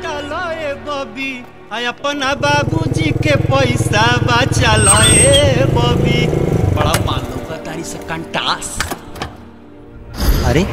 लुटा लो ए बबी आ अपना बाबूजी के पैसा बचा लो ए बबी बड़ा मालूम का तारी से कंटास अरे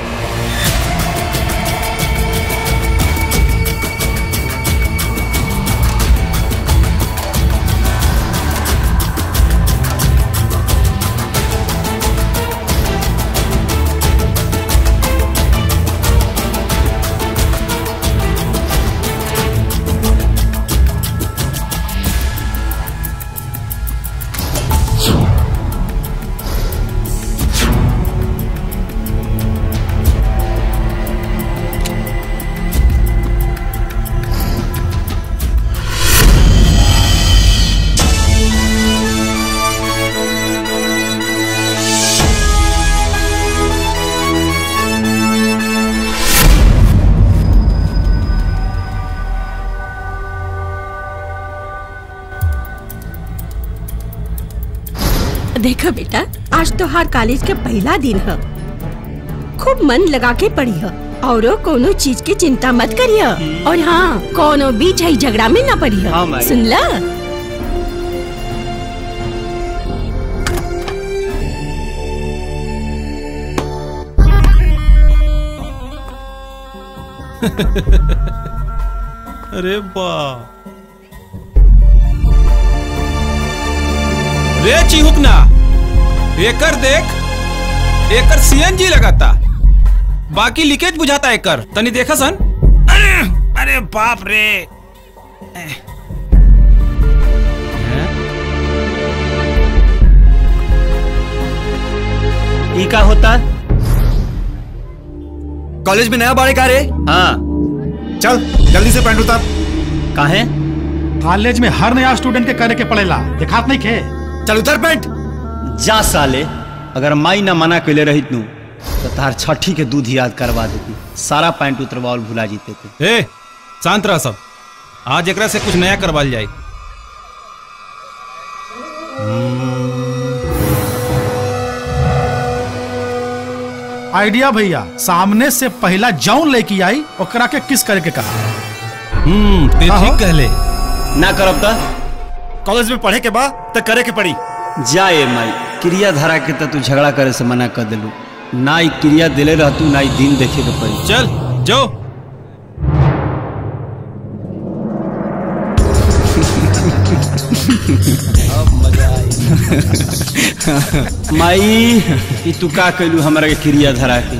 देखो बेटा आज तो हर कॉलेज के पहला दिन है खूब मन लगा के पढ़ी है और कोनो चीज की चिंता मत करिए और हाँ कोनो भी झई झगड़ा में न पड़ी हाँ, है माई। सुन ला अरे बा रे चिहुकना एकर देख एकर सीएनजी लगाता बाकी लीकेज बुझाता एकर तनी देखा सन अरे, अरे बाप रे ई का होता कॉलेज में नया बाड़े का रे हाँ चल जल्दी से पैंट उतार काहे कॉलेज में हर नया स्टूडेंट के करे के पड़ेला दिखात नहीं खे चल उतर पैंट जा साले अगर माई ना मना कैले रहित नू तो तार छठी के दूध याद करवा देती सारा पैंट उतरवाल भुला जीते थे ए शांत रह सब आज एकरा से कुछ नया करवाल जाए आइडिया भैया सामने से पहला जौन लेके आई ओकरा के किस करे के कहा हम्म ते हाँ, ठीक हाँ। कहले ना करब त कॉलेज में पढ़े के बाद तो करे के पड़ी जाए माई क्रिया धारा के त तू झगड़ा करे से मना कर दिलू ना ई क्रिया दिले रहतू ना ई दिन देखे के पड़ी चल जो माई ई तू का कैलू हमरा के क्रिया धरा के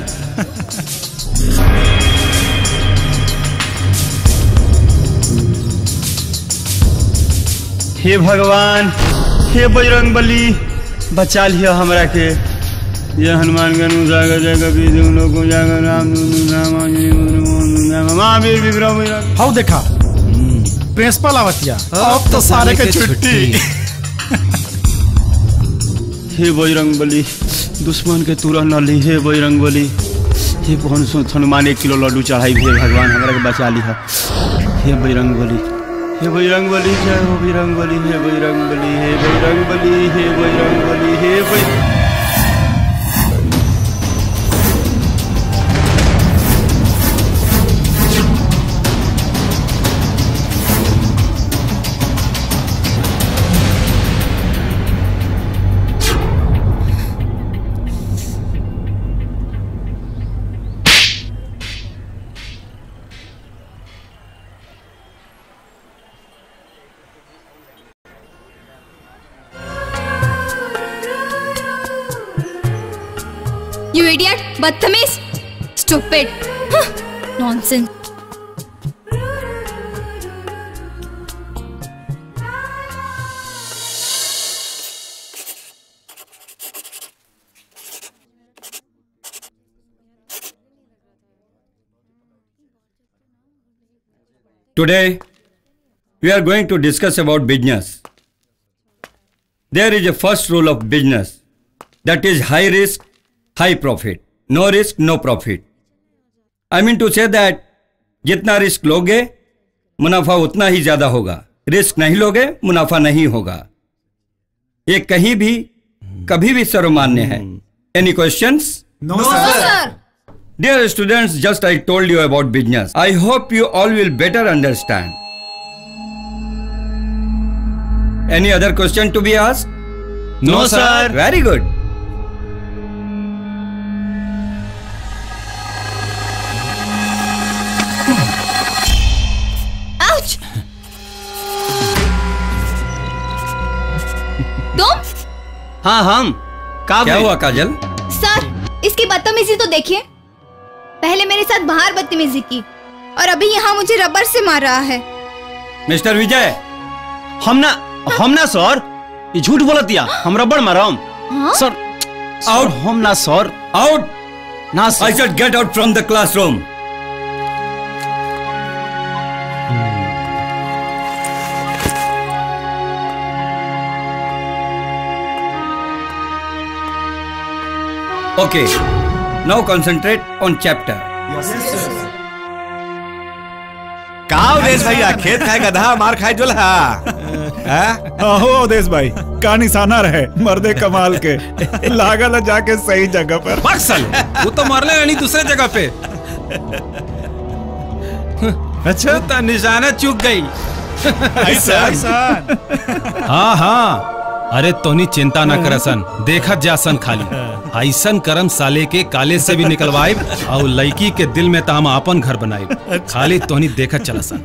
हे भगवान हे बजरंग बली बचा लिया हमरा के ये हनुमान गनु जागर जय कपी तुम लोग को जागर राम नाम नाम महावीर विक्रम विक्रम हाउ देखा प्रिंसिपल आवतिया अब तो सारे के छुट्टी हे बजरंग बली दुश्मन के तुरह न ली हे बजरंग बली हे पवन सो हनुमान एक किलो लड्डू चढ़ाई हे भगवान हमरा के बचा ली हे बजरंग बली हे बजरंग बली जय हो बजरंग बली हे बजरंग बली हे बजरंग बली हे बजरंग बली हे बजरंग यू इडियट बदतमीज stupid nonsense Today, we are going to discuss about business. There is a first rule of business that is high risk, high profit. No risk, no profit. I mean to say that जितना risk लोगे मुनाफा उतना ही ज्यादा होगा risk नहीं लोगे मुनाफा नहीं होगा ये कहीं भी कभी भी सर्वमान्य है any questions no sir Dear students, just I told you about business. I hope you all will better understand. Any other question to be asked? No, sir. Very good. Ouch तुम हाँ हम का क्या भाई? हुआ काजल सर इसकी बदतमीजी तो देखिए पहले मेरे साथ बाहर बदतमीजी की और अभी यहाँ मुझे रबर से मार रहा है मिस्टर विजय हम ना हम ना सर ये झूठ बोलत दिया हम रबड़ मारम हाँ? सर Out. आउट हम ना सर आउट ना I sir said get out from the classroom. Okay, now concentrate on chapter. का अवधेश भैया खेत खाए गधा मार खाए जोला हाँ? आहो अवधेश भाई का निशाना रहे मर्दे कमाल के लागल है जाके सही जगह पर बक्सल वो तो मरले नहीं दूसरे जगह पे अच्छा तो निशाना चूक गई ऐसा हाँ हाँ अरे तोनी चिंता ना करसन देखत जासन खाली ऐसन करम साले के काले से भी निकलवाइब और लड़की के दिल में तो हम अपन घर बनाइब खाली तोनी देखत चलसन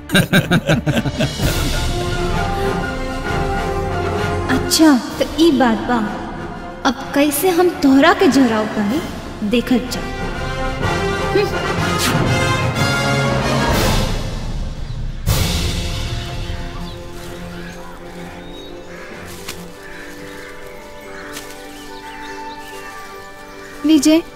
अच्छा तो ई बात बा अब कैसे हम तोहरा के जराव करी देखत जा विजय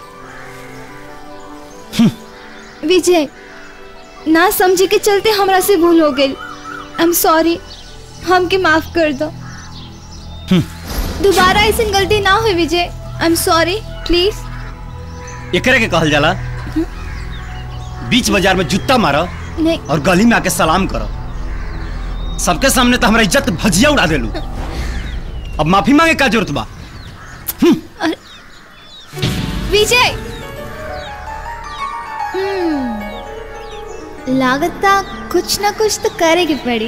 विजय ना समझे के चलते हमरा से भूल हो गई आई एम सॉरी हमके माफ कर दो दोबारा ऐसी गलती ना हुई Vijay I am sorry please एकरे के कहल जाला बीच बाजार में जूता मारो नहीं और गली में आके सलाम करो सबके सामने तो हमारा इज्जत भजिया उड़ा देलू अब माफी मांगे का जरूरत बा विजय हम्म, लागता कुछ ना कुछ तो करे की पड़ी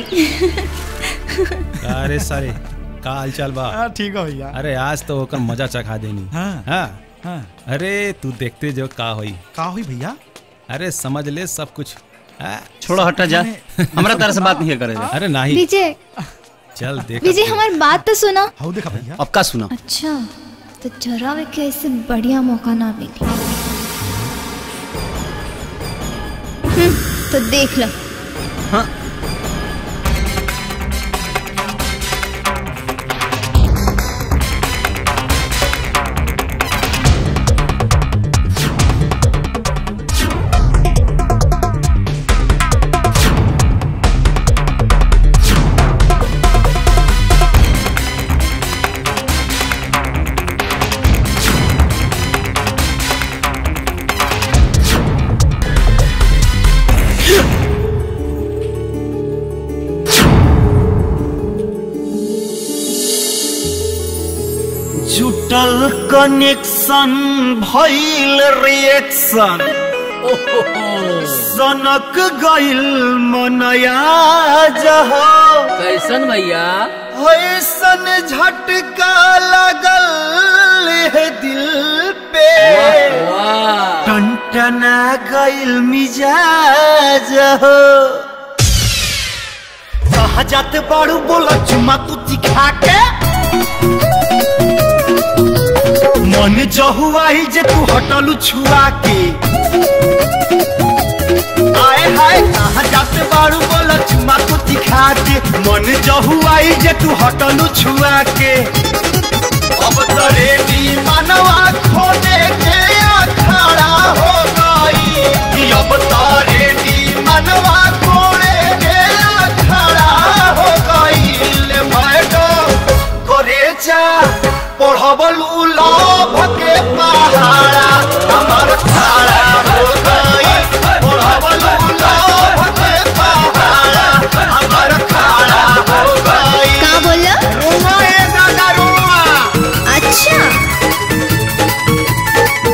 अरे सारे का हाल चाल बा हाँ, ठीक है भैया अरे आज तो होकर मजा चखा देनी हाँ। हाँ हाँ अरे तू देखते जो का होई का हुई भैया अरे समझ ले सब कुछ हाँ, छोड़ो हटा जा हमारा तरह से बात नहीं करे जा अरे नहीं विजय चल देख विजय हमारी बात तो सुना हाउ देखा भैया अब का सुना अच्छा तो जरा वे के ऐसे बढ़िया मौका ना मिले हम्म, तो देख लो जुटल कनेक्शन भइल रिएक्शन सनक गइल मनया जह कैसन भैया ऐसन झटका लगल है दिल पे वाह टनटना गइल मिजाज हो कहा जाते बाड़ू बोला चुमा तू दिखा के मन जहुआई जे तू हटलू छुआ के आए हाय कहा जाते बाड़ू बोला चुमा तू दिखा के मन जहुआई जे तू हटलू छुआ के अब तो रेडी मनवा खोने के अखाड़ा हो गई कि अब तो रेडी मनवा खोने के अखाड़ा हो गई ले बैठो करे जा पढ़बलू लभ के पहाड़ा हमर खाड़ा हो गई पढ़बलू लभ के पहाड़ा हमर खाड़ा हो गई का बोला रुआ ए दादा रुआ अच्छा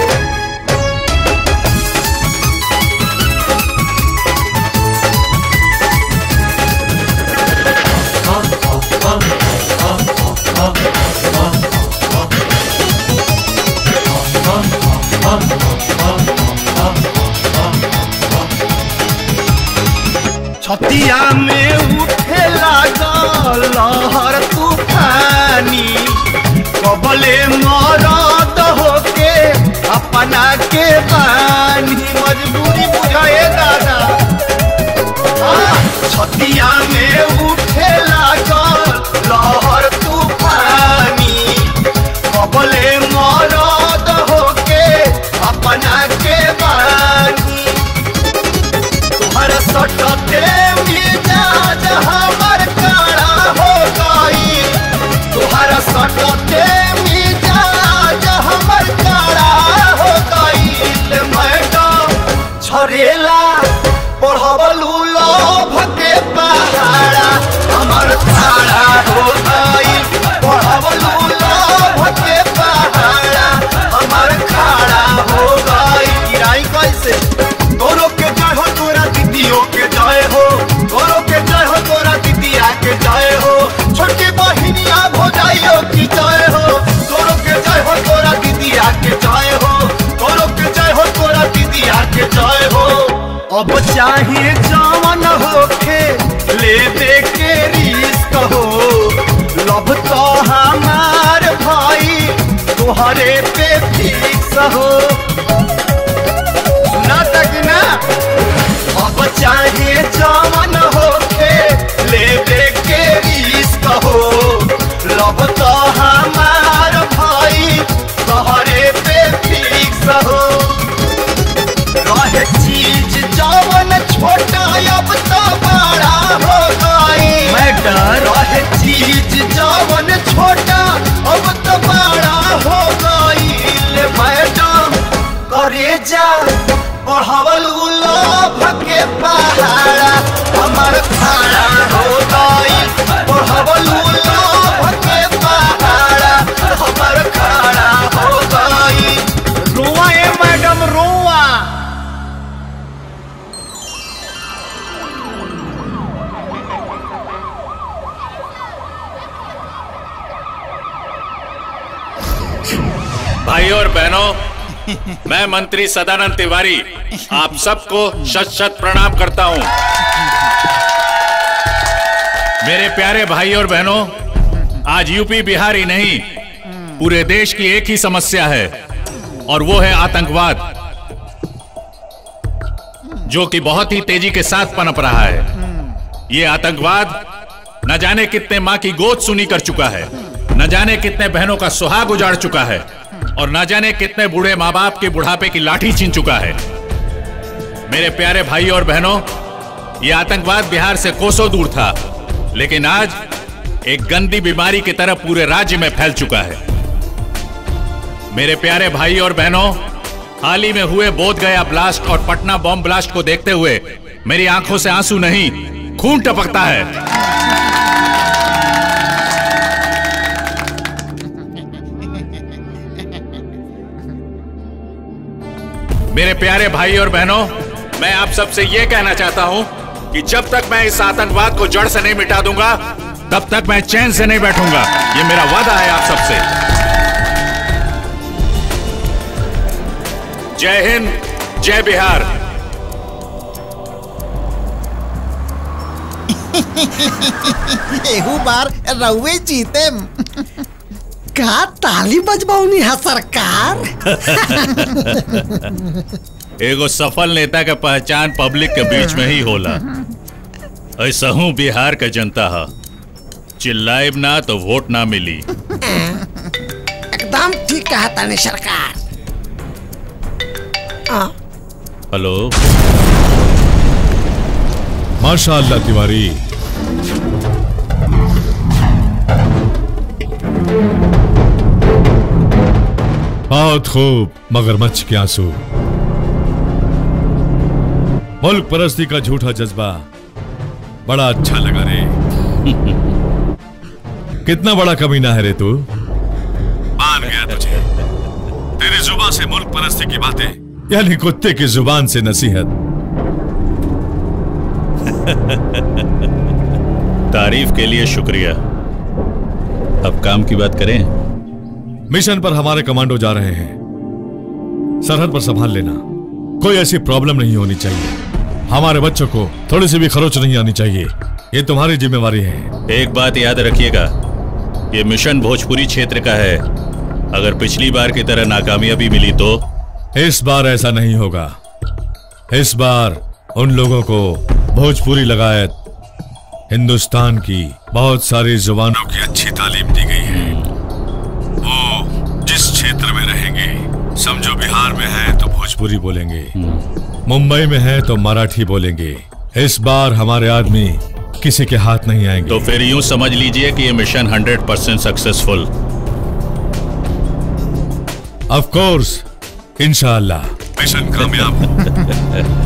छतिया में उठे लागल लहर तूफानी कबले मरद होके अपना के बानी मजबूरी बुझाए दादा हाँ, छतिया में उठे लागल लहर तूफानी कबले मरद होके अपना के बानी तुम्हारे सटते मिजाज हमर काड़ा हो गई तुम्हारा सटते मिजाज हमर काड़ा हो गई मैडम झरेला पढ़वलू लोभ के पहाड़ा हमर खाड़ा हो गई पढ़वलू लोभ के पहाड़ा हमर खाड़ा हो गई गिराई कैसे तोरो के जय हो तोरा दीदियों के जय हो तोरो के जय हो तोरा दीदिया के जय हो छोटी बहिनिया भोजाइयो की जय हो तोरो के जय हो तोरा दीदिया के जय हो तोरो के जय हो तोरा दीदिया के जय हो अब चाहे जवन होखे लेबे के रिस्क हो लब तो हमार भाई तोहरे पे फिक्स हो सुना तक ना अब चाहे जवन होखे लेबे के रिस्क हो लब तो हमार भाई तोहरे पे फिक्स हो रहे चीज जवन छोटा अब तो बड़ा हो गई मैटर रहे चीज जवन छोटा अब तो बड़ा हो गई मैडम करे जा बढ़ावल लोभ के पहाड़ा हमर खाड़ा हो गई बढ़ावल लोभ के पहाड़ा हमर खाड़ा हो गई रोआ ए मैडम रोआ भाइयों और बहनों मैं मंत्री सदानंद तिवारी आप सबको शत शत प्रणाम करता हूं मेरे प्यारे भाई और बहनों आज यूपी बिहार ही नहीं पूरे देश की एक ही समस्या है और वो है आतंकवाद जो कि बहुत ही तेजी के साथ पनप रहा है ये आतंकवाद न जाने कितने माँ की गोद सुनी कर चुका है न जाने कितने बहनों का सुहाग उजाड़ चुका है और न जाने कितने बूढ़े माँ बाप के बुढ़ापे की लाठी छीन चुका है मेरे प्यारे भाई और बहनों ये आतंकवाद बिहार से कोसों दूर था लेकिन आज एक गंदी बीमारी की तरह पूरे राज्य में फैल चुका है मेरे प्यारे भाई और बहनों हाल ही में हुए बोध गया ब्लास्ट और पटना बॉम्ब ब्लास्ट को देखते हुए मेरी आंखों से आंसू नहीं खून टपकता है मेरे प्यारे भाई और बहनों मैं आप सबसे यह कहना चाहता हूं कि जब तक मैं इस आतंकवाद को जड़ से नहीं मिटा दूंगा तब तक मैं चैन से नहीं बैठूंगा ये मेरा वादा है आप सबसे जय हिंद जय बिहार एहू बार रउए जीते का ताली बजबौनी है सरकार एगो सफल नेता का पहचान पब्लिक के बीच में ही होला ऐसा हूँ बिहार का जनता है चिल्लाइब ना तो वोट ना मिली एकदम ठीक कहा ताने सरकार आ, हेलो माशाअल्लाह तिवारी बहुत खूब मगरमच्छ के आंसू मुल्क परस्ती का झूठा जज्बा बड़ा अच्छा लगा रे कितना बड़ा कमीना है रे तू मान गया तुझे तेरी जुबान से मुल्क परस्ती की बातें यानी कुत्ते की जुबान से नसीहत तारीफ के लिए शुक्रिया अब काम की बात करें मिशन पर हमारे कमांडो जा रहे हैं सरहद पर संभाल लेना कोई ऐसी प्रॉब्लम नहीं होनी चाहिए हमारे बच्चों को थोड़ी सी भी खरोच नहीं आनी चाहिए ये तुम्हारी जिम्मेवारी है एक बात याद रखिएगा ये मिशन भोजपुरी क्षेत्र का है अगर पिछली बार की तरह नाकामयाबी मिली तो इस बार ऐसा नहीं होगा इस बार उन लोगों को भोजपुरी लगायत हिंदुस्तान की बहुत सारी जुबानों की अच्छी तालीम दी गई है वो जिस क्षेत्र में रहेंगे समझो बिहार में है तो भोजपुरी बोलेंगे मुंबई में है तो मराठी बोलेंगे इस बार हमारे आदमी किसी के हाथ नहीं आएंगे तो फिर यूं समझ लीजिए कि ये mission 100 percent successful of course इंशाल्लाह मिशन कामयाब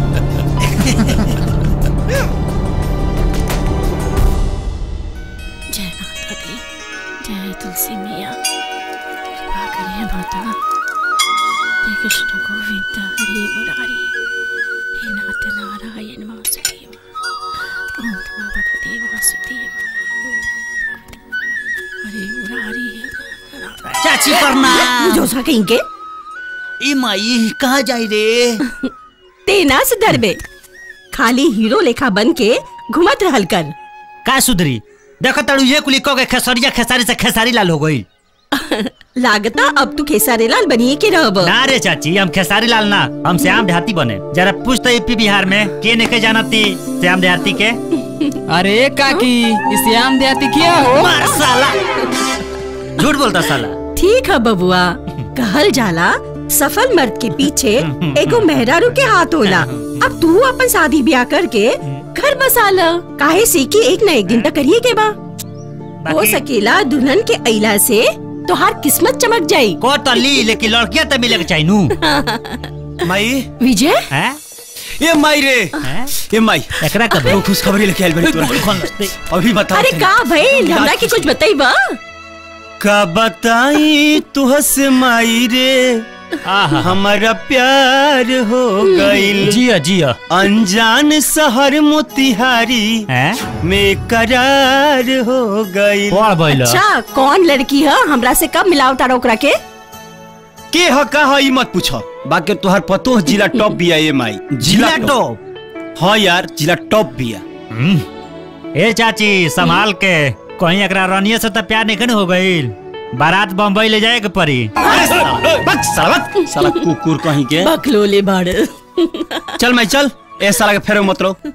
जय माता दी जय तुलसी मैया कृपा करिए माता जय कृष्ण गोविंद हरे मुरारी हे नाथ नारायण वासुदेव ओम नमः भगवते वासुदेव हरे मुरारी चाची प्रणाम। जो सा कहीं के ई माई कहाँ जाई रे तेना सुधर बे खाली हीरो लेखा बन के घुमत रहल कर का सुधरी देखो तड़ू ये कुली को के खेसरिया खेसारी से खेसारी लाल हो गई लागता अब तू खेसारी लाल बनिए के रहब ना रे चाची हम खेसारी लाल ना हम श्याम देहाती बने जरा पूछ तो यूपी बिहार में के ने के जानती श्याम देहाती के अरे काकी इस श्याम देहाती क्या हो मार साला झूठ बोलता साला ठीक है बबुआ कहल जाला सफल मर्द के पीछे एगो मेहरारू के हाथ होला अब तू अपन शादी ब्याह करके घर बसा ल काहे से कि एक न एक दिन तक करिए के बा हो सकेला दुल्हन के अइला से तोहार किस्मत चमक जाई को तो ली लेकिन लड़कियां तो मिले के चाहिए नू माई विजय हैं ये माई रे ये माई एकरा कब बहुत खुशखबरी लेके आइल बड़ी तोरा अभी बता अरे का भाई हमरा के कुछ बताई बा का बताई तुहस माई रे हमारा प्यार हो गईल जिया जिया अनजान शहर मोतिहारी में करार हो गईल अच्छा कौन लड़की है हमरा से कब मिलाव तारा ओकरा के के ह का ह ई मत पूछो बाकी तोहर पतो है जिला टॉप बिया ये माई जिला टॉप हाँ यार जिला टॉप बिया ए चाची संभाल के कहीं एकरा रनिया से तो प्यार नहीं हो गई बारात बम्बई ले जाए के पड़ी बक साला बक साला कुकुर कहीं के बकलोले बाड़ चल मैं चल ए साला के फेरो मत रो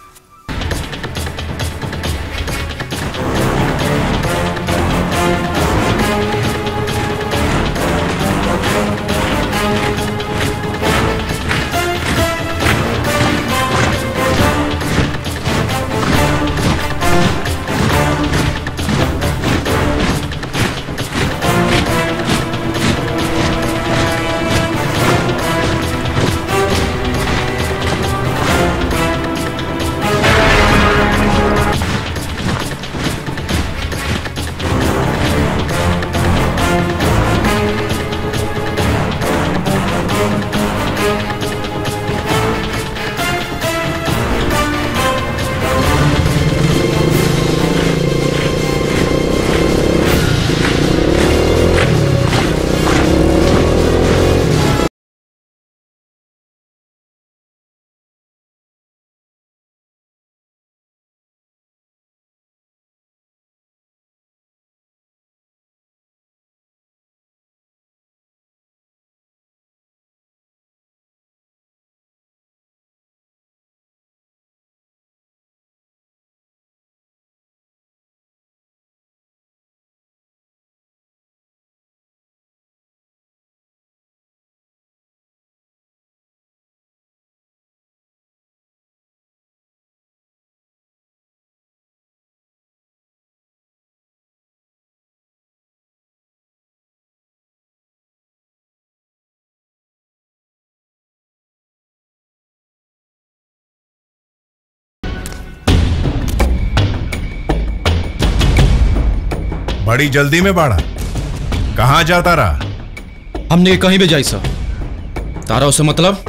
बड़ी जल्दी में बाड़ा कहाँ जाता रहा हमने कहीं भी जाई सर तारा उसे मतलब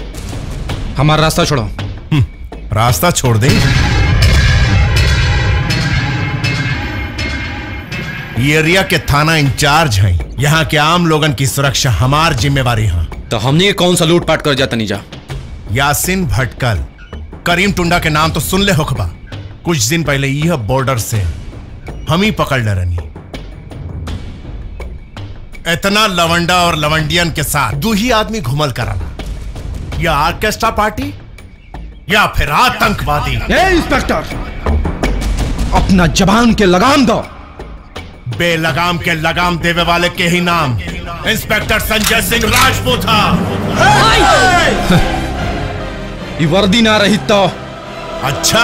हमारा रास्ता छोड़ो रास्ता छोड़ दे ये एरिया के थाना इंचार्ज हैं यहाँ के आम लोगन की सुरक्षा हमार जिम्मेवारी है तो हमने कौन सा लूटपाट कर जाता नहीं जा यासिन भटकल करीम टुंडा के नाम तो सुन ले होखबा कुछ दिन पहले यह बॉर्डर से हम ही पकड़ ले रनी इतना लवंडा और लवंडियन के साथ दो ही आदमी घुमल कराना या ऑर्केस्ट्रा पार्टी या फिर आतंकवादी ए इंस्पेक्टर अपना जबान के लगाम दो बेलगाम के लगाम देवे वाले के ही नाम इंस्पेक्टर संजय सिंह राजपूत था ये वर्दी ना रही तो अच्छा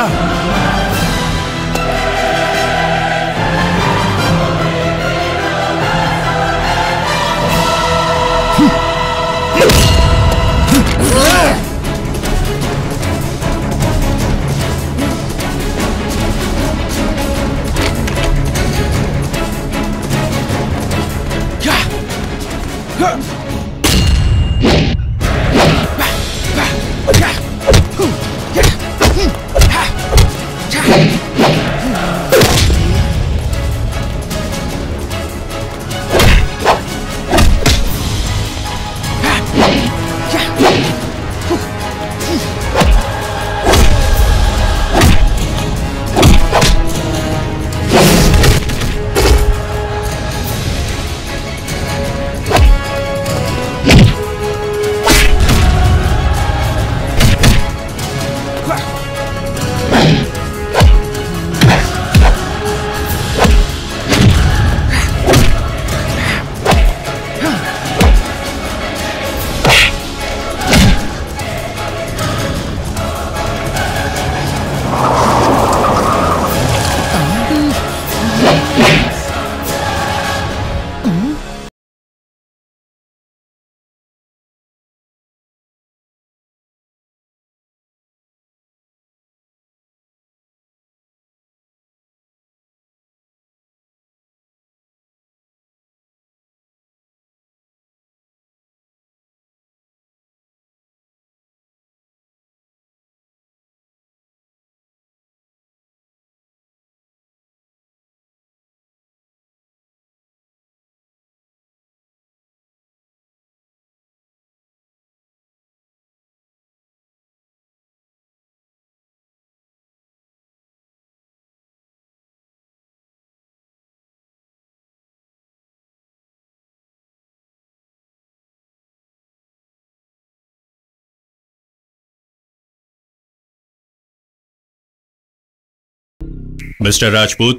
मिस्टर राजपूत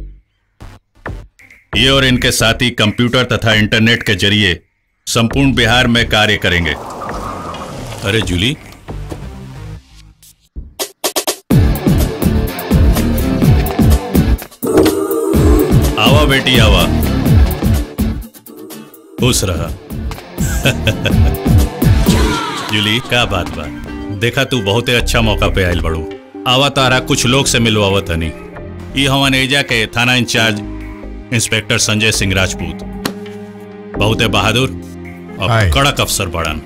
ये और इनके साथी कंप्यूटर तथा इंटरनेट के जरिए संपूर्ण बिहार में कार्य करेंगे अरे जूली आवा बेटी आवा खुश रहा जूली का बात बा देखा तू बहुते अच्छा मौका पे आयल बड़ू आवा तारा कुछ लोग से मिलवावत हनी ई हवन एजा के थाना इंचार्ज इंस्पेक्टर संजय सिंह राजपूत बहुते बहादुर और हाय। कड़क अफसर बड़न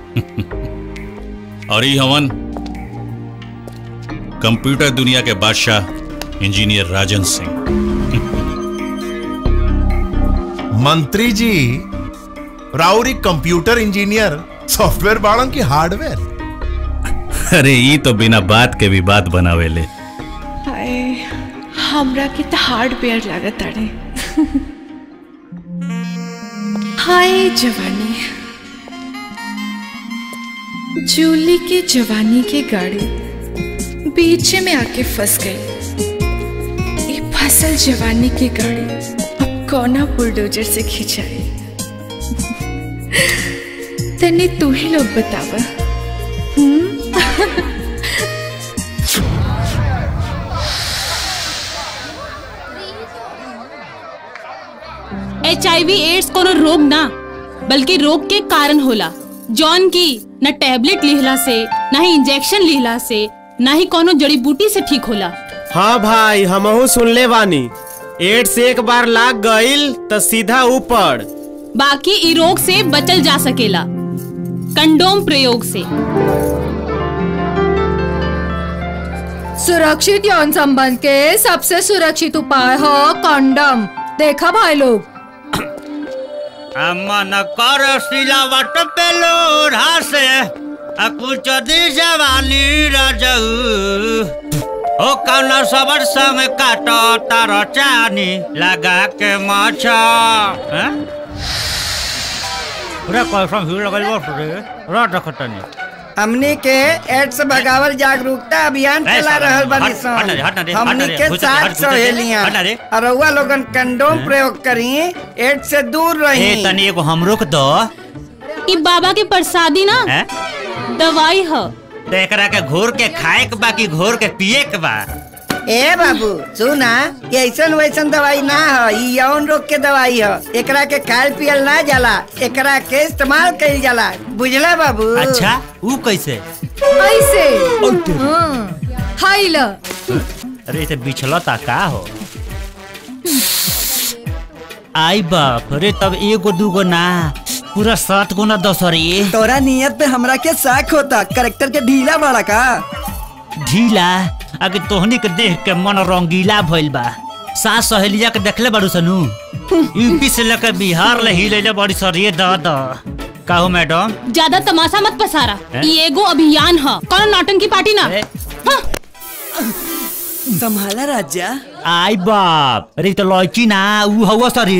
और ई हवन कंप्यूटर दुनिया के बादशाह इंजीनियर राजन सिंह मंत्री जी राउरी कंप्यूटर इंजीनियर सॉफ्टवेयर बाड़न की हार्डवेयर अरे ई तो बिना बात के भी बात बनावेले हाय हमरा के तो हार्डवेयर लागत अड़े हाय जवानी जूली के जवानी के गाड़ी बीच में आके फंस गई ये फसल जवानी की गाड़ी अब कौना बुलडोजर से खिंचाई तने तू ही लोग बतावा हम्म? एच आई वी एड्स कोनो रोग ना बल्कि रोग के कारण होला जौन की न टैबलेट लिहला से न ही इंजेक्शन लिहला से न ही कोनो जड़ी बूटी से ठीक होला हाँ भाई हमहू सुनले बानी एड्स एक बार लाग गईल तो सीधा ऊपर बाकी इ रोग से बचल जा सकेला कंडोम प्रयोग से सुरक्षित यौन संबंध के सबसे सुरक्षित उपाय हो कंडम देखा भाई लोग मन कर सिलावट पे लोढ़ा से कुछ दी जवानी रजऊ ओ कौन सबर संग काटो तारो चानी लगा के माछा हैं? रे कैसा भीड़ लगल बस रे रात रखतनी हमनी के एड्स भगावल जागरूकता अभियान ए, चला साला, रहल बानी हट, हट ना रे, हट ना रे, हट ना हमनी रे, के घुस जा, हट, साथ घुस जा, सहेलियां हट ना रे। अरउआ लोगन कंडोम प्रयोग करी एड्स से दूर ए रही तनी एगो हमरो के दो ई बाबा के प्रसादी ना हैं? दवाई ह तो एकरा के घोर के खाए के बा कि घोर के पिए के बा ए बाबू सुना ये ऐसन वैसन दवाई ना ह ई यौन रोग के दवाई ह एकरा के खायल पियल ना जाला एकरा के इस्तेमाल कइल जाला बुझला बाबू अच्छा ऊ कैसे ऐसे हाँ, हाय ल अरे इसे बिछलता का हो आई बाप रे तब एगो दूगो ना पूरा सात गो ना दस रे तोरा नियत पे हमरा के शक होता करेक्टर के ढीला बड़ा का ढीला अगे तोहनी के देख के मन रंगीला भइल बा सास सहेलिया के देखले बाड़ू सनु यूपी से लेकर बिहार ले ही ले बड़ी सरिये द द काहो मैडम ज्यादा तमाशा मत पसारा हैं? ई एगो अभियान ह कौन नौटंकी पार्टी ना संभाला राजा आई बाप अरे तो लड़की ना ऊ हवा सरी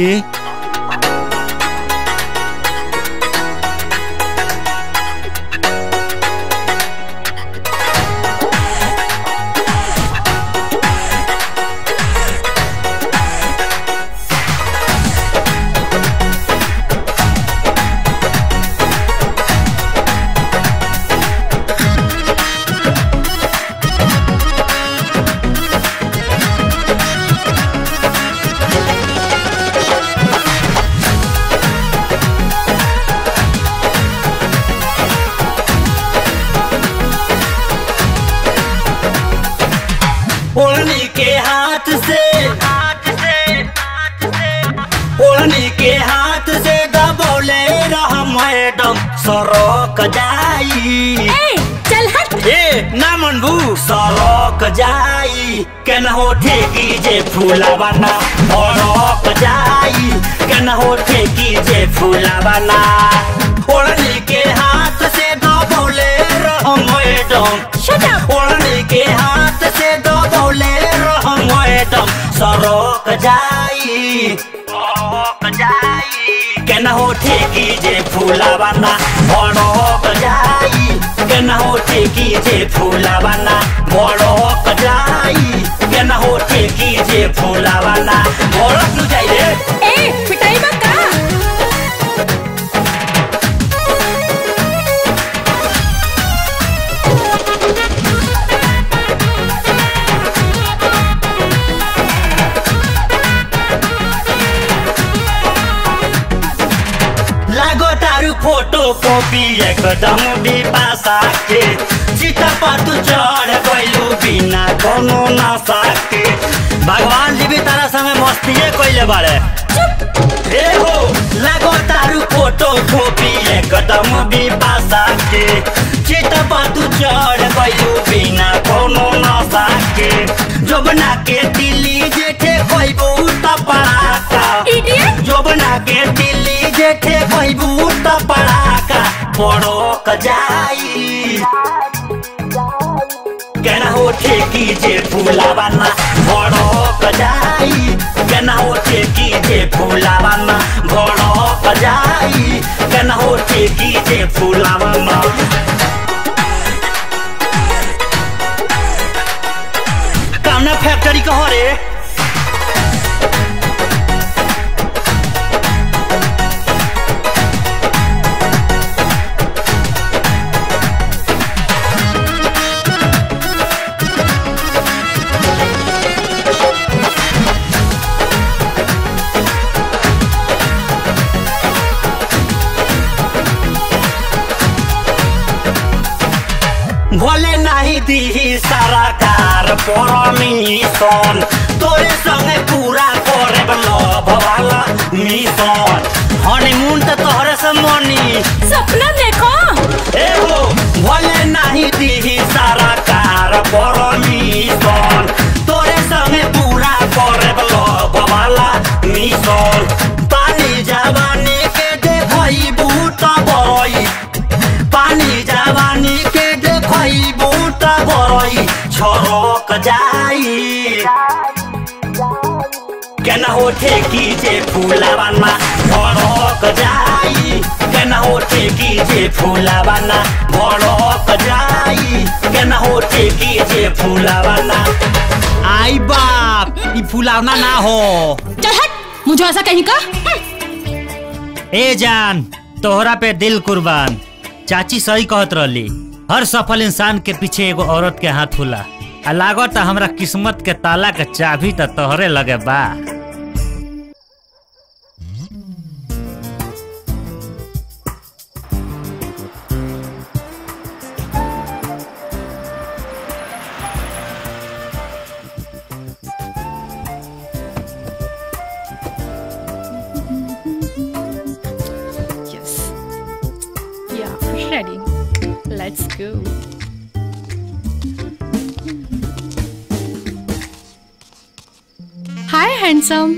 ओढ़नी के हाथ से हाथ से ओढ़नी के हाथ से दबोले रह मैडम सरोक जाई चल हट ए ना मनबू सरोक जाई केना हो ठेकी जे फूला बना सरोक जाई केना हो ठेकी जे फूला बना ओढ़नी के हाथ से दबोले रह मैडम ओढ़नी के हाथ से दबोले रह मैडम सरोक जाई सरोक जाई केना हो ठेकी जे फूला बना सरोक जाई केना हो ठेकी जे फूला बना सरोक जाई केना हो ठेकी जे फूला बना भड़क नु जाई रे ए पिटाई बा का लागो तारू फोटो कॉपी एकदम भी पासा के सीता पर तू चढ़ गइलू बिना कोनो नशा के भगवान जी भी तारा संगे मस्तिए कइले बाड़े ए हो लागो तारू फोटो कॉपी एकदम भी पासा के सीता पर तू चढ़ गइलू बिना कोनो नशा के जोबना के दिल्ली जेठे कइबू त पड़ाका जोबना के दिल्ली जेठे कइबू त पड़ाका पड़ोक जाई केना हो ठेकी जे फूला बना भड़क जाई केना हो ठेकी जे फूला बना भड़क जाई केना हो ठेकी जे फूला बना कामना फैक्ट्री कहो रे भोले नहीं दी सारा कार परमिशन तोरे संगे पूरा करे लव वाला मिशन हनीमून तो तोहरे से मनी सपना देखो ए हो भोले नहीं दी सारा कार परमिशन तोरे संगे पूरा करे लव वाला मिशन पानी जवानी के देखई बूट बई पानी जवानी जाई केना होठे की जे फूलावाना भड़क जाई केना होठे की जे फूलावाना भड़क जाई केना होठे की जे फूलावाना आई बाप ई फुलावना ना हो चल हट मुझे ऐसा कहीं का ए जान तोहरा पे दिल कुर्बान चाची सही कहत रहली हर सफल इंसान के पीछे एगो औरत के हाथ होला आ लागत हमरा किस्मत के ताला के चाबी त तोहरे लगे बा Yes. Yeah, ready. Let's go. Hi, handsome.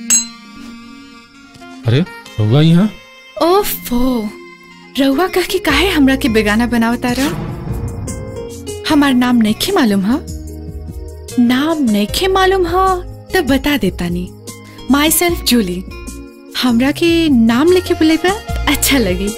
अरे रहुआ यहाँ ओफो रउआ कह के काहे हमरा के बेगाना बनावता रहा हमार नाम नइखे मालूम हा नाम नइखे मालूम हा तो बता देता नी माई सेल्फ जूली हमरा के नाम लिखे बोलेगा तो अच्छा लगी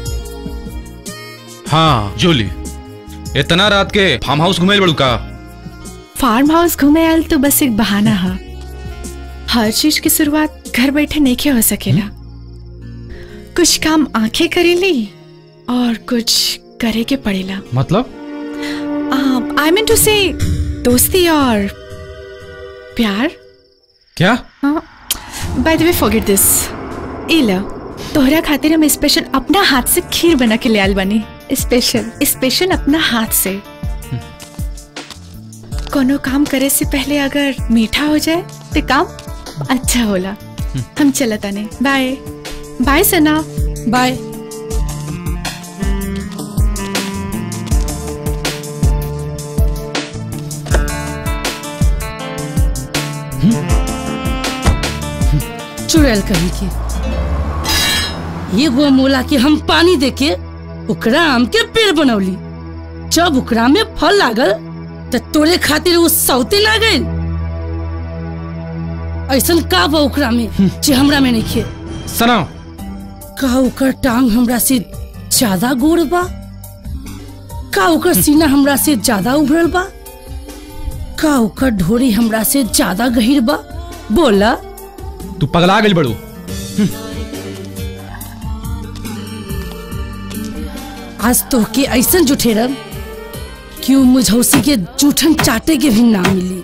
हाँ जूली इतना रात के फार्म हाउस घुमेल बड़ू का फार्म हाउस घूमे आयल तो बस एक बहाना हा हर चीज की शुरुआत घर बैठे नहीं हो सकेला कुछ काम आंखें करेली और कुछ करे के पड़ेला मतलब आई मीन टू से दोस्ती और प्यार क्या बाय द वे फॉरगेट दिस ए लो तोहरा खातिर हम स्पेशल अपना हाथ से खीर बना के ले आयल बनी स्पेशल स्पेशल अपना हाथ से कोनो काम करे से पहले अगर मीठा हो जाए तो काम अच्छा होला हम चलत आने बाय बाय सना बाय चुड़ैल कहीं के एगो मोला के हम पानी देके ओकरा आम के पेड़ बनौली जब ओकरा में फल लागल त तोरे खातिर वो सौते ना गइल ऐसन का बा ओकरा में जे हमरा में नहीं खे सना का ओकर टांग हमरा से ज्यादा गोड़ बा का ओकर सीना हमरा से ज्यादा उभरल बा का ओकर ढोरी हमरा से ज्यादा गहीर बा बोला तू पगला गई बड़ू आज तो के ऐसन जुठेरब कि उ मुझौसी के जूठन चाटे के भी ना मिली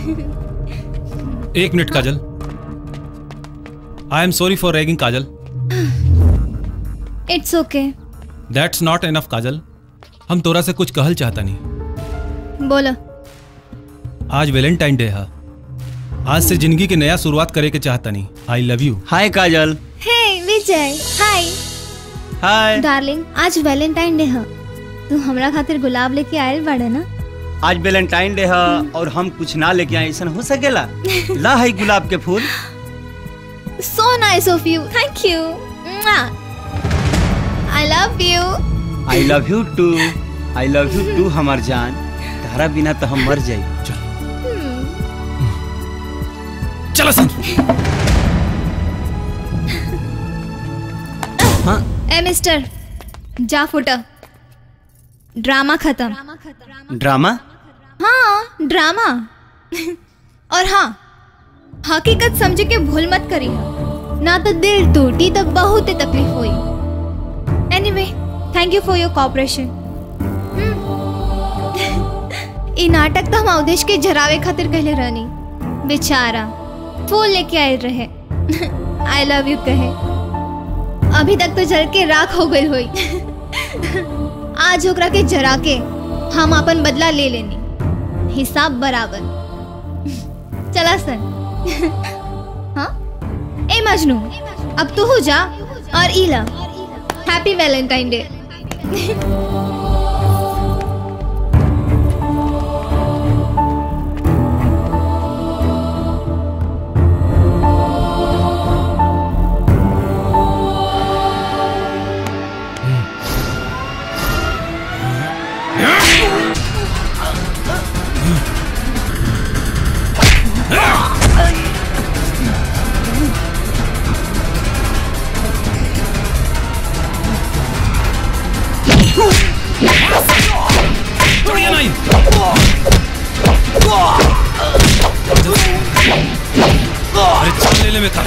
एक minute Kajal I am sorry for ragging Kajal it's okay that's not enough Kajal हम तोरा से कुछ कहल चाहता नहीं बोलो आज वैलेंटाइन डे है आज से जिंदगी की नया शुरुआत करे के चाहता नहीं आई love you hi Kajal hey Vijay hi hi darling आज वैलेंटाइन डे है तू हमरा खातिर गुलाब लेके आयल बाड़े ना आज वैलेंटाइन डे है और हम कुछ ना लेके आए ऐसा हो सकेला ला है गुलाब के फूल so nice of you thank you I love you I love you too I love you too हमार जान तारा बिना तो हम मर जाई चलो सन ए मिस्टर जा फुटा ड्रामा खत्म ड्रामा हाँ ड्रामा और हाँ हकीकत समझ के भूल मत करी ना तो दिल टूटी तो बहुत ही तकलीफ हुई anyway thank you for your cooperation ई नाटक तो हम अवधेश के जरावे खातिर कहले रहनी बेचारा फूल लेके आए रहे आई लव यू कहे अभी तक तो जल के राख हो गई हुई आज ओकरा के जरा के हम अपन बदला ले लेनी हिसाब बराबर चला सन हाँ ए मजनू अब तू हो जा और इला हैप्पी वैलेंटाइन डे छोड़िए नहीं अरे चल ले ले मैं था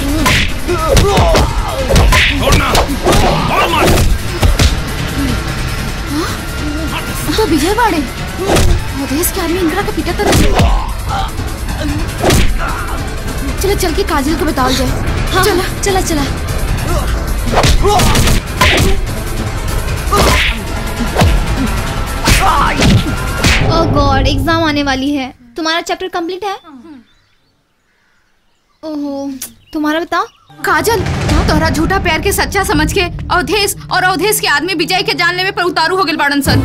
छोड़ना और मार तो विजय बाड़े अवधेश के आदमी इंदिरा का पीटा कर चलो चल के काजल को बताओ जाए हाँ। चला चला चला ओह गॉड एग्जाम आने वाली है तुम्हारा चैप्टर कंप्लीट है ओहो तुम्हारा बताओ काजल तोहरा झूठा प्यार के सच्चा समझ के अवधेश और अवधेश के आदमी विजय के जानने में पर उतारू हो गए बाड़न सन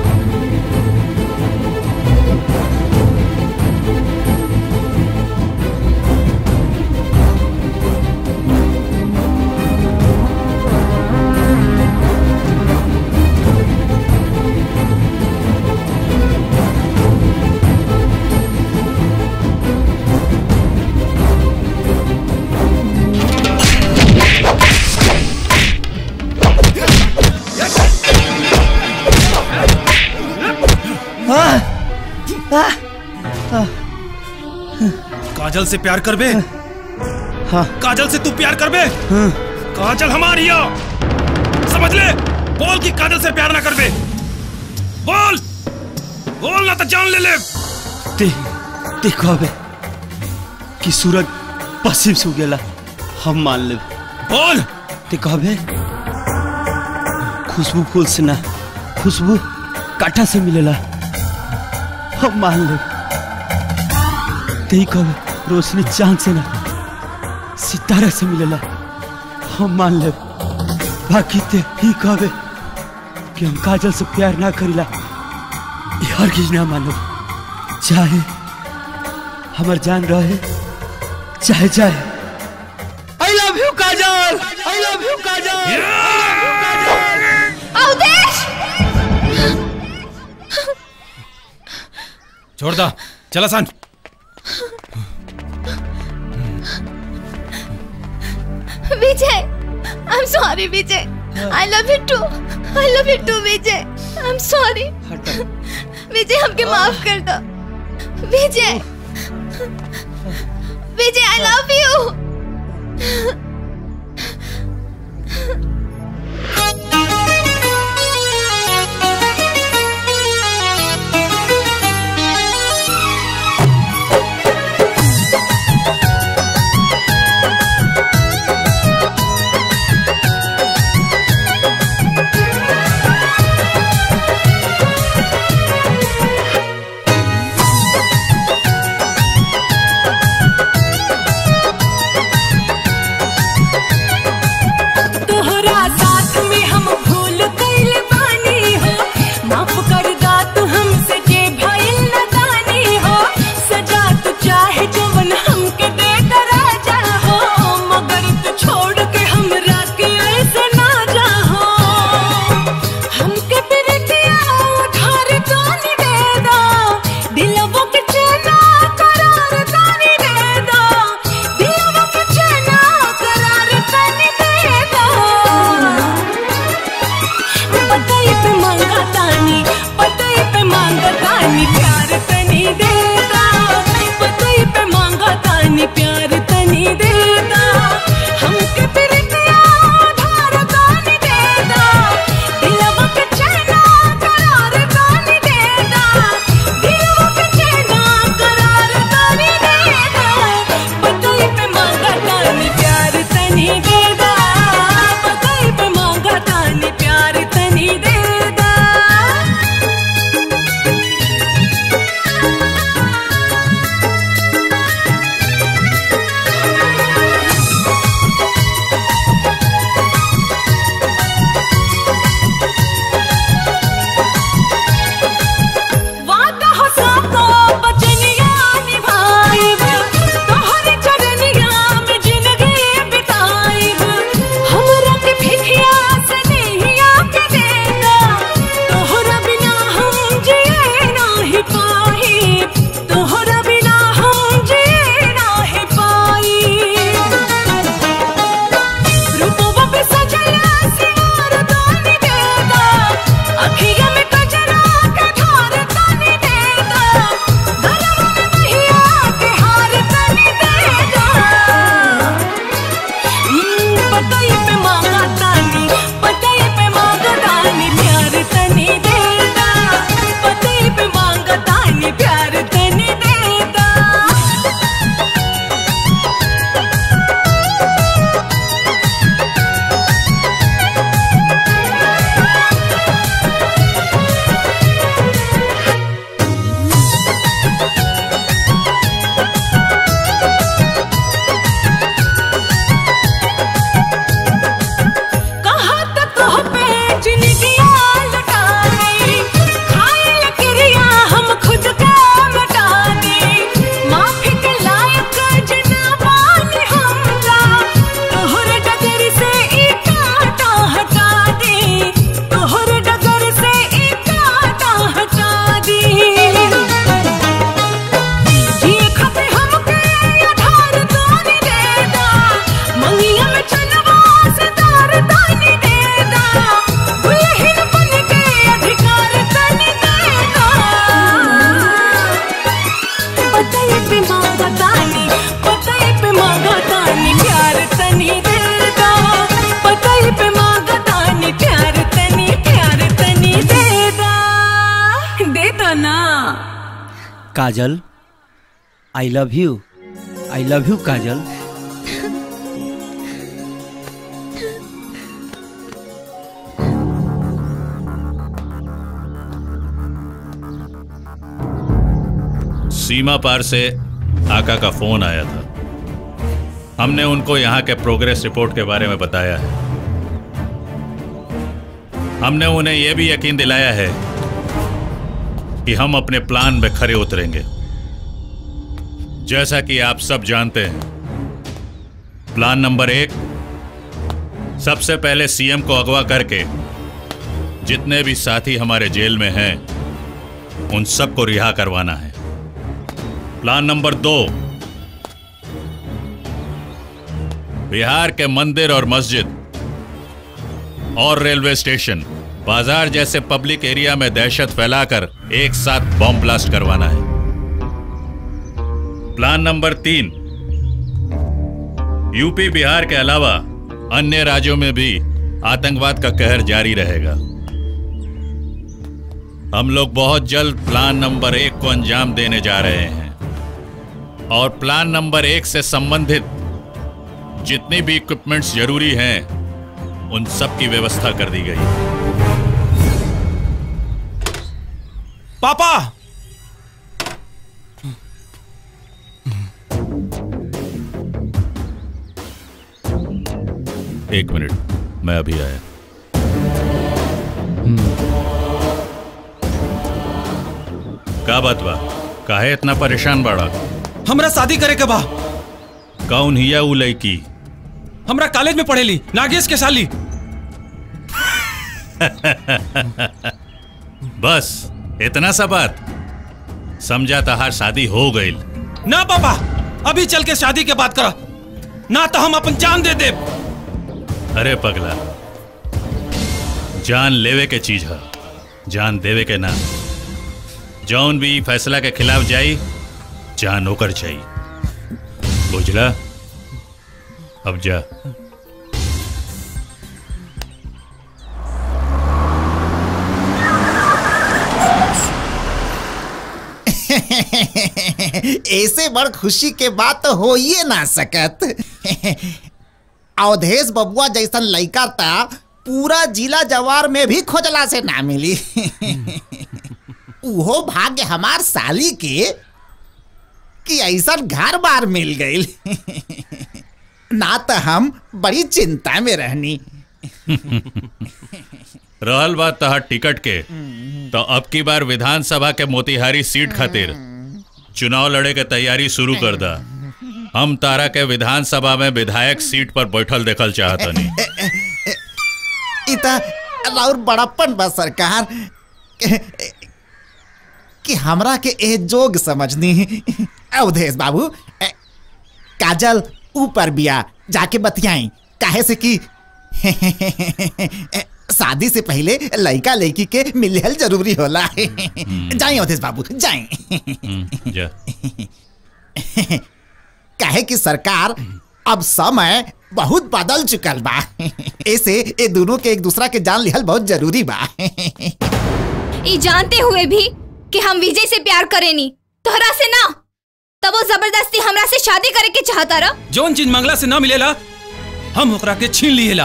काजल से प्यार कर बे हाँ काजल से तू प्यार कर बे काजल हमारी हो समझ ले बोल कि काजल से प्यार ना कर बे बोल बोल ना तो जान ले ले ते देखो अबे कि सूरज पश्चिम से उगेला हम मान ले बोल ते कहबे खुशबू फूल से ना खुशबू काटा से मिलेला हम मान ले ते कहबे रोशनी चांद से ना सितारा से मिलेला हम मान ले बाकी ते ही कहबे कि हम काजल से प्यार ना करीला ये हर किस ना मानो चाहे हमार जान रहे चाहे चाहे I love you Kajal I love you Kajal Awadhesh छोड़ दा चला सन Vijay I am sorry Vijay I love you too I love you too Vijay I am sorry Vijay हमके माफ कर दो विजय विजय आई लव यू बोला ना Kajal I love you I love you Kajal सीमा पार से आका का फोन आया था हमने उनको यहाँ के प्रोग्रेस रिपोर्ट के बारे में बताया है हमने उन्हें यह भी यकीन दिलाया है कि हम अपने प्लान में खरे उतरेंगे जैसा कि आप सब जानते हैं प्लान नंबर एक सबसे पहले सीएम को अगवा करके जितने भी साथी हमारे जेल में हैं उन सबको रिहा करवाना है प्लान नंबर दो बिहार के मंदिर और मस्जिद और रेलवे स्टेशन बाजार जैसे पब्लिक एरिया में दहशत फैलाकर एक साथ बॉम्ब ब्लास्ट करवाना है प्लान नंबर तीन यूपी बिहार के अलावा अन्य राज्यों में भी आतंकवाद का कहर जारी रहेगा हम लोग बहुत जल्द प्लान नंबर एक को अंजाम देने जा रहे हैं और प्लान नंबर एक से संबंधित जितनी भी इक्विपमेंट्स जरूरी हैं उन सब की व्यवस्था कर दी गई पापा एक मिनट मैं अभी आया का बात बा काहे इतना परेशान बाड़ा हमरा शादी करे के बा कौन हिया उ लड़की हमरा कॉलेज में पढ़ेली नागेश के साली बस इतना सा बात समझा तहार शादी हो गई ना पापा अभी चल के शादी के बात करा ना तो हम अपन जान दे दे अरे पगला जान लेवे के चीज है जान देवे के ना जौन भी फैसला के खिलाफ जाई जान होकर चाहिए बुझला अब जा ऐसे बड़ खुशी के बात तो हो ही ना सकत अवधेश बबुआ जैसन लड़का था पूरा जिला जवार में भी खोजला से ना मिली उहो भाग्य हमार साली के कि ऐसा घर बार मिल गई ना तो हम बड़ी चिंता में रहनी रहल बात तहार टिकट के तो अब की बार विधानसभा के मोतिहारी सीट खातिर चुनाव लड़े के तैयारी शुरू कर दा हम तारा के विधानसभा में विधायक सीट पर बैठल देखल चाहतनी इता और बड़प्पन बा सरकार कि हमरा के ए जोग समझनी अवधेश बाबू ए, काजल ऊपर बिया जाके बतियाई काहे से कि शादी से पहले लड़का लड़की के मिलल जरूरी होला जाई अवधेश बाबू जाई जा काहे कि सरकार अब समय बहुत बदल चुकल बा ऐसे ए दोनों के एक दूसरा के जान लिहल बहुत जरूरी बा ई जानते हुए भी कि हम विजय से प्यार करेनी तोहरा से ना तब वो जबरदस्ती हमरा से शादी करे के चाहता रहा जौन चीज मंगला से ना मिलेला हम ओकरा के छीन लिएला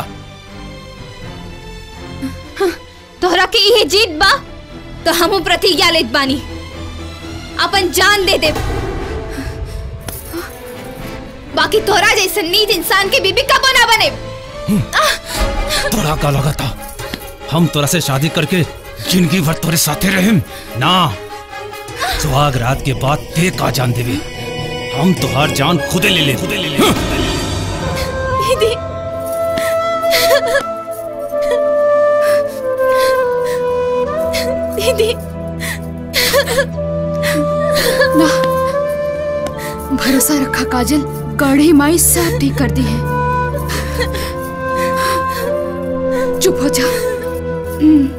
तोहरा के इहे जीत बा तो हम प्रतिज्ञा लेत बानी अपन जान दे दे बाकी तोहरा जैसे नीच इंसान के बीबी कबो ना बने तोरा का लगा था हम तोरा से शादी करके जिंदगी भर तोरे साथे रहेम ना सुहाग रात के बाद ते का जान देवे हम तोहार जान खुदे ले ले खुदे ले ले दीदी दीदी ना भरोसा रखा काजल गढ़ी माई सब ठीक कर दी है चुप हो जा हम्म,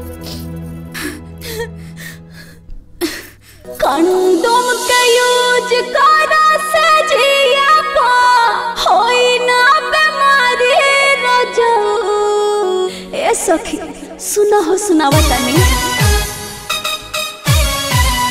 कंडोम के यूज करा सजिया पा होई ना बीमारी रोजो ए सखी सुना हो सुनावा तनी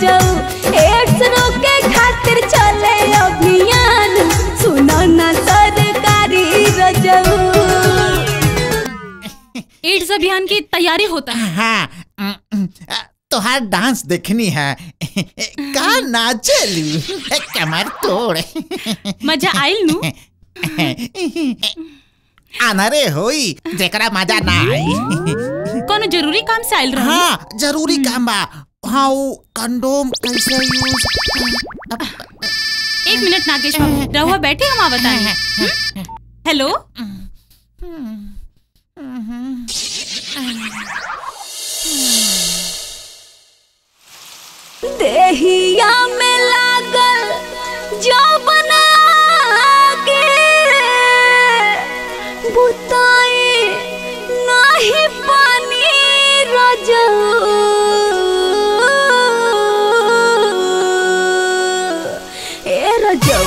रजऊ एड्स रोके खातिर चले अभियान सुनो ना सरकारी रजऊ एड्स अभियान की तैयारी होता है हाँ तोहार डांस देखनी है का नाचलू कमर तोड़ मजा आइल नु अनरे होई जेकरा मजा ना आई कोनो जरूरी काम से आइल रही हाँ जरूरी काम बा हाँ वो कंडोम कैसे यूज एक मिनट नागेश बाबू रहुआ बैठे हम आ बताएं हेलो देहिया में लागल जो बना बुताई नाही पानी रजऊ ए रजऊ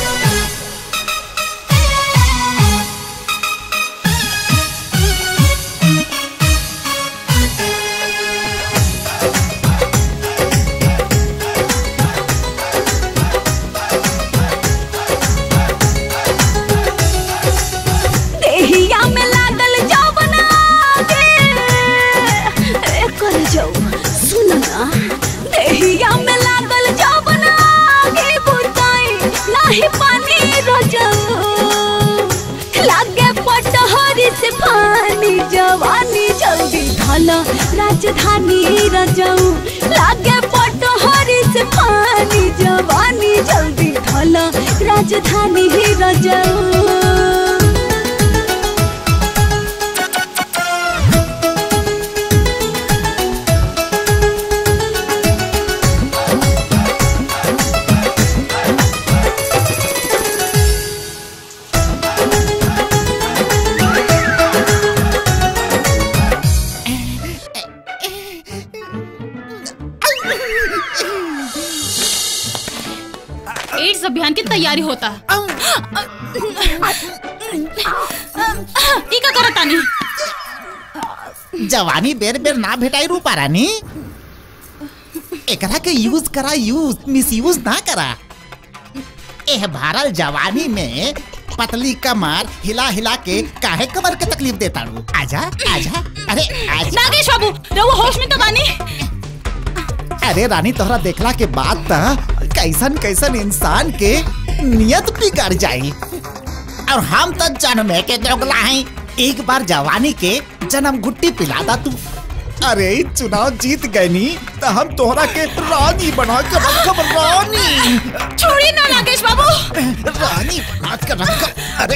देहिया में लागल जौवन आगे ए कर जाऊ सुन ना देहिया में लागल जौवन आगे बुताई नाही पानी रजऊ लागे पटहरी से पानी जवानी जल्दी धल राजधानी रजऊ लागे पटहरी से पानी जवानी जल्दी धल राजधानी रजऊ एड्स अभियान की तैयारी होता है ई का करत तानी जवानी बेर बेर ना भेटाई रूपा रानी एकरा के यूज करा यूज मिस यूज ना करा एह भारल जवानी में पतली कमर हिला हिला के काहे कमर के तकलीफ देता रू आजा आजा अरे आजा नागेश बाबू रहुआ होश में तो बानी अरे रानी तोहरा देखला के बाद त कैसन कैसन इंसान के नियत बिगड़ जाई और हम तो जन्मे के दोगला हैं एक बार जवानी के जन्म गुट्टी पिलादा तू अरे ई चुनाव जीत गए नी तो हम तोहरा के रानी बना के रखब रानी छोड़िए ना नागेश बाबू रानी बना के रखब अरे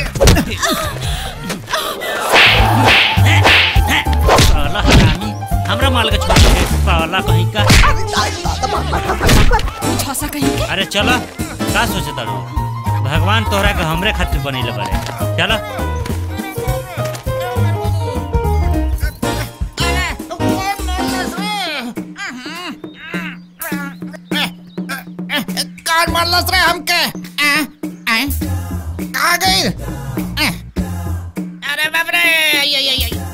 साला हरामी हमरा माल के छोड़ दे साला कहीं का छौसा कहीं के अरे चलो का सोचे तारू भगवान तोहरा के हमरे खातिर बनैले बारे चलो कान मारलस रे हमके आ, आ, कहाँ गई आ, अरे बाप रे आई, आई, आई, आई।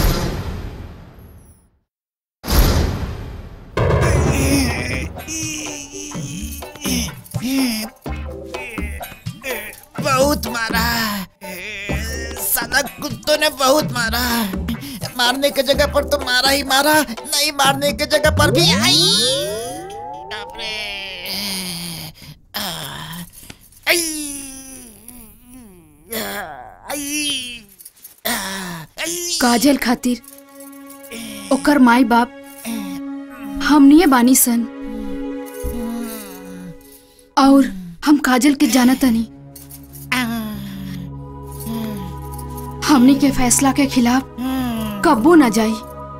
बहुत मारा साला कुत्तों ने बहुत मारा मारने की जगह पर तो मारा ही मारा नहीं मारने की जगह पर भी आई बाप रे आ, आई, आई, आ, आई। काजल खातिर ओकर माई बाप हमनिए बानी सन और हम काजल के जानतनी हमनी के फैसला के खिलाफ कब्बो न जाई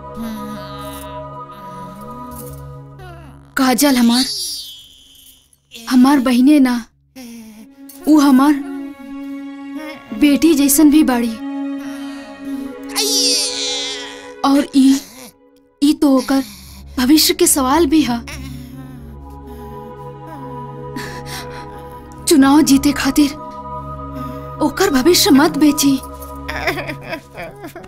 काजल हमार हमार बहिने ना ऊ हमार बेटी जैसन भी बाड़ी और ई ई तो ओकर भविष्य के सवाल भी है चुनाव जीते खातिर ओकर भविष्य मत बेची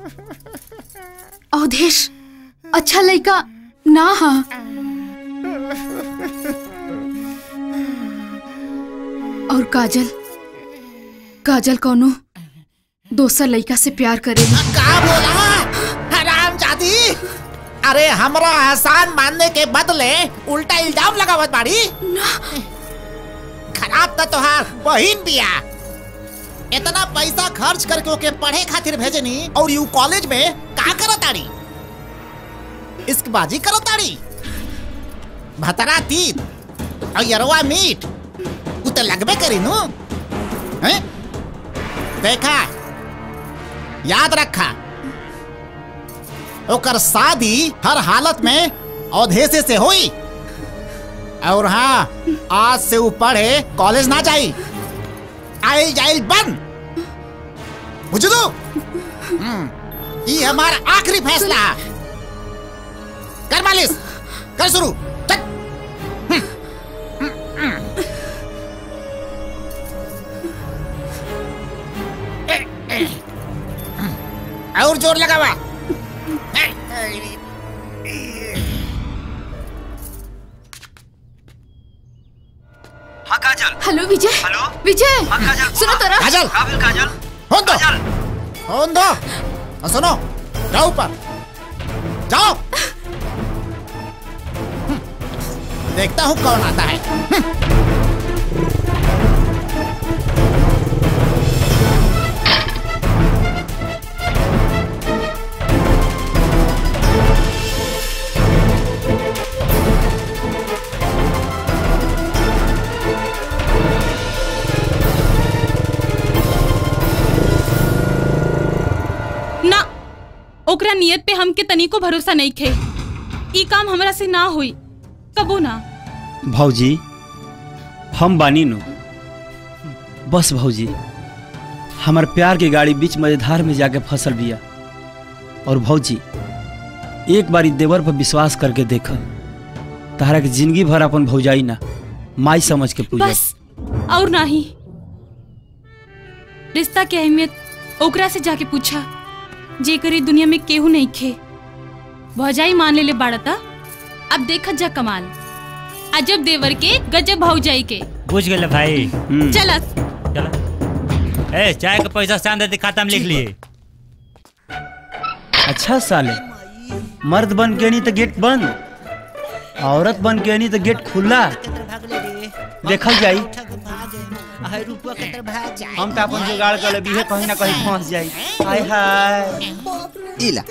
अवधेश अच्छा लड़का ना हा और काजल काजल कौनो दोसर लड़का से प्यार करेली का बोला हराम जादी अरे हमरा एहसान मानने के बदले उल्टा इल्जाम लगावत बाड़ी खराब तो तोहार बहिन बिया इतना पैसा खर्च करके ओके पढ़े खातिर भेजनी और यू कॉलेज में का करताड़ी इश्कबाजी करताड़ी भतरा तीत और यरवा मीट उ तो लगबे करी नु हैं देखा याद रखा ओकर शादी हर हालत में औधेसे से हुई और हाँ आज से ऊ पढ़े कॉलेज ना जाई आइल जाइल बंद बुझलू हम्म, ये हमारा आखिरी फैसला कर मालिश कर शुरू चल और जोर लगावा हाँ काजल हेलो विजय हेलो विजय सुनो तोरा काजल काजल फोन दो फोन दो और सुनो जाओ ऊपर जाओ हम्म, देखता हूँ कौन आता है ना ओकरा नियत पे हमके तनिको भरोसा नहीं खे ई काम हमरा से ना होई कबो ना भौजी हम बानी नु बस भौजी हमार प्यार की गाड़ी बीच मझधार में जाके फसल बिया और भौजी एक बारी देवर पर विश्वास करके देख तारा के जिंदगी भर अपन भौजाई ना माई समझ के पूजा बस और नहीं रिश्ता की अहमियत ओकरा से जाके पूछा जेकर ई दुनिया में केहू नहीं खे भौजाई मान ले ले बाड़ता अब देखत जा कमाल अजब देवर के गजब भौजाई के बुझ गए भाई चला ए चाय का पैसा चांद दे खाता में लिख लिए अच्छा साले मर्द बन के नहीं तो गेट बंद औरत बन के नहीं तो गेट खुला देखल जाई हम तो अपन जुगाड़ कर लेबी है कहीं ना कहीं फंस जाई हाय हाय इला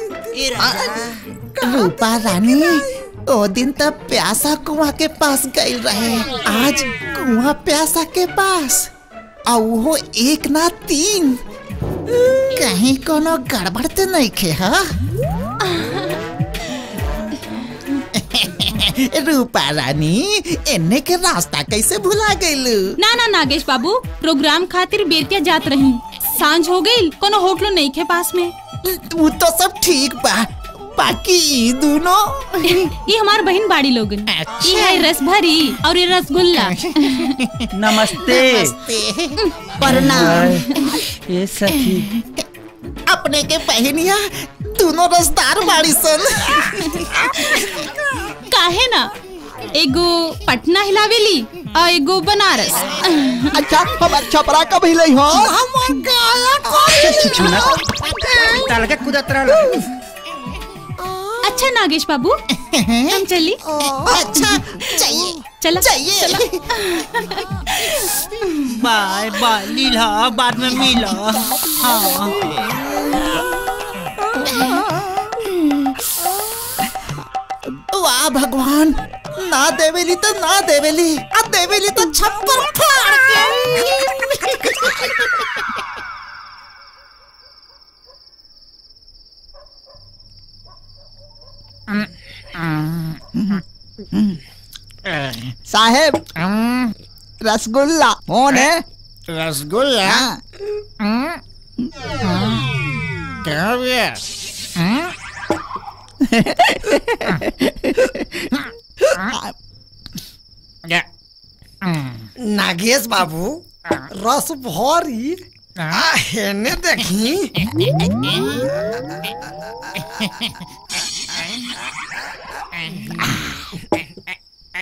रूपा रानी ओ दिन तब प्यासा कुआं के पास गई रहे आज कुआं प्यासा के पास और वो एक ना तीन कहीं कोनो गड़बड़ तो नहीं खे हा रूपा रानी एने के रास्ता कैसे भुला गईलू ना ना नागेश बाबू प्रोग्राम खातिर बेतिया जात रही सांझ हो गई कोनो होटलो नहीं खे पास में तू तो सब ठीक बा बाकी ई दोनों ये हमार बहन बाड़ी लोगन ये है रस भरी और ये रसगुल्ला नमस्ते प्रणाम ये सखी अपने के बहनिया दोनों रसदार बाड़ी सन काहे ना एगो पटना हिलावेली और एगो बनारस अच्छा हमार छपरा कब हिलई हो ताल के कुदत रहल अच्छा नागेश बाबू हम चली अच्छा चाहिए चला चाहिए बाय बाय लीला बाद में मिला हाँ वाह भगवान ना देवेली तो ना देवेली आ देवेली तो छप्पर फाड़ के साहेब रसगुल्ला कौन है रसगुल्ला क्या भैया नागेश बाबू रस भरी आ, हेने देखी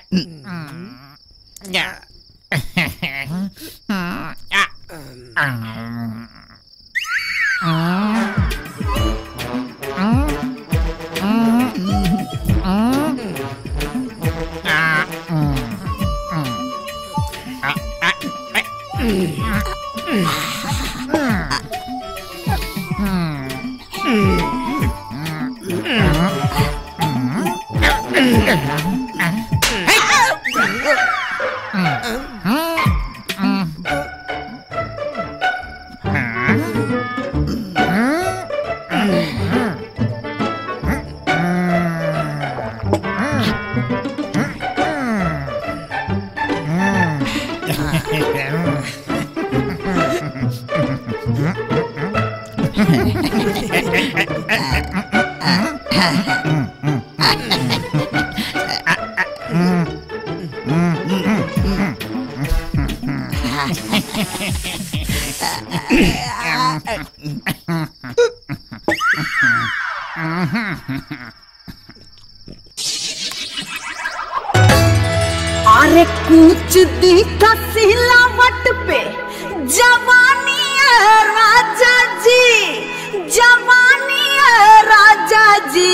अरे कूच दी का सिलावट पे जवानी है राजा जी जवानी है राजा जी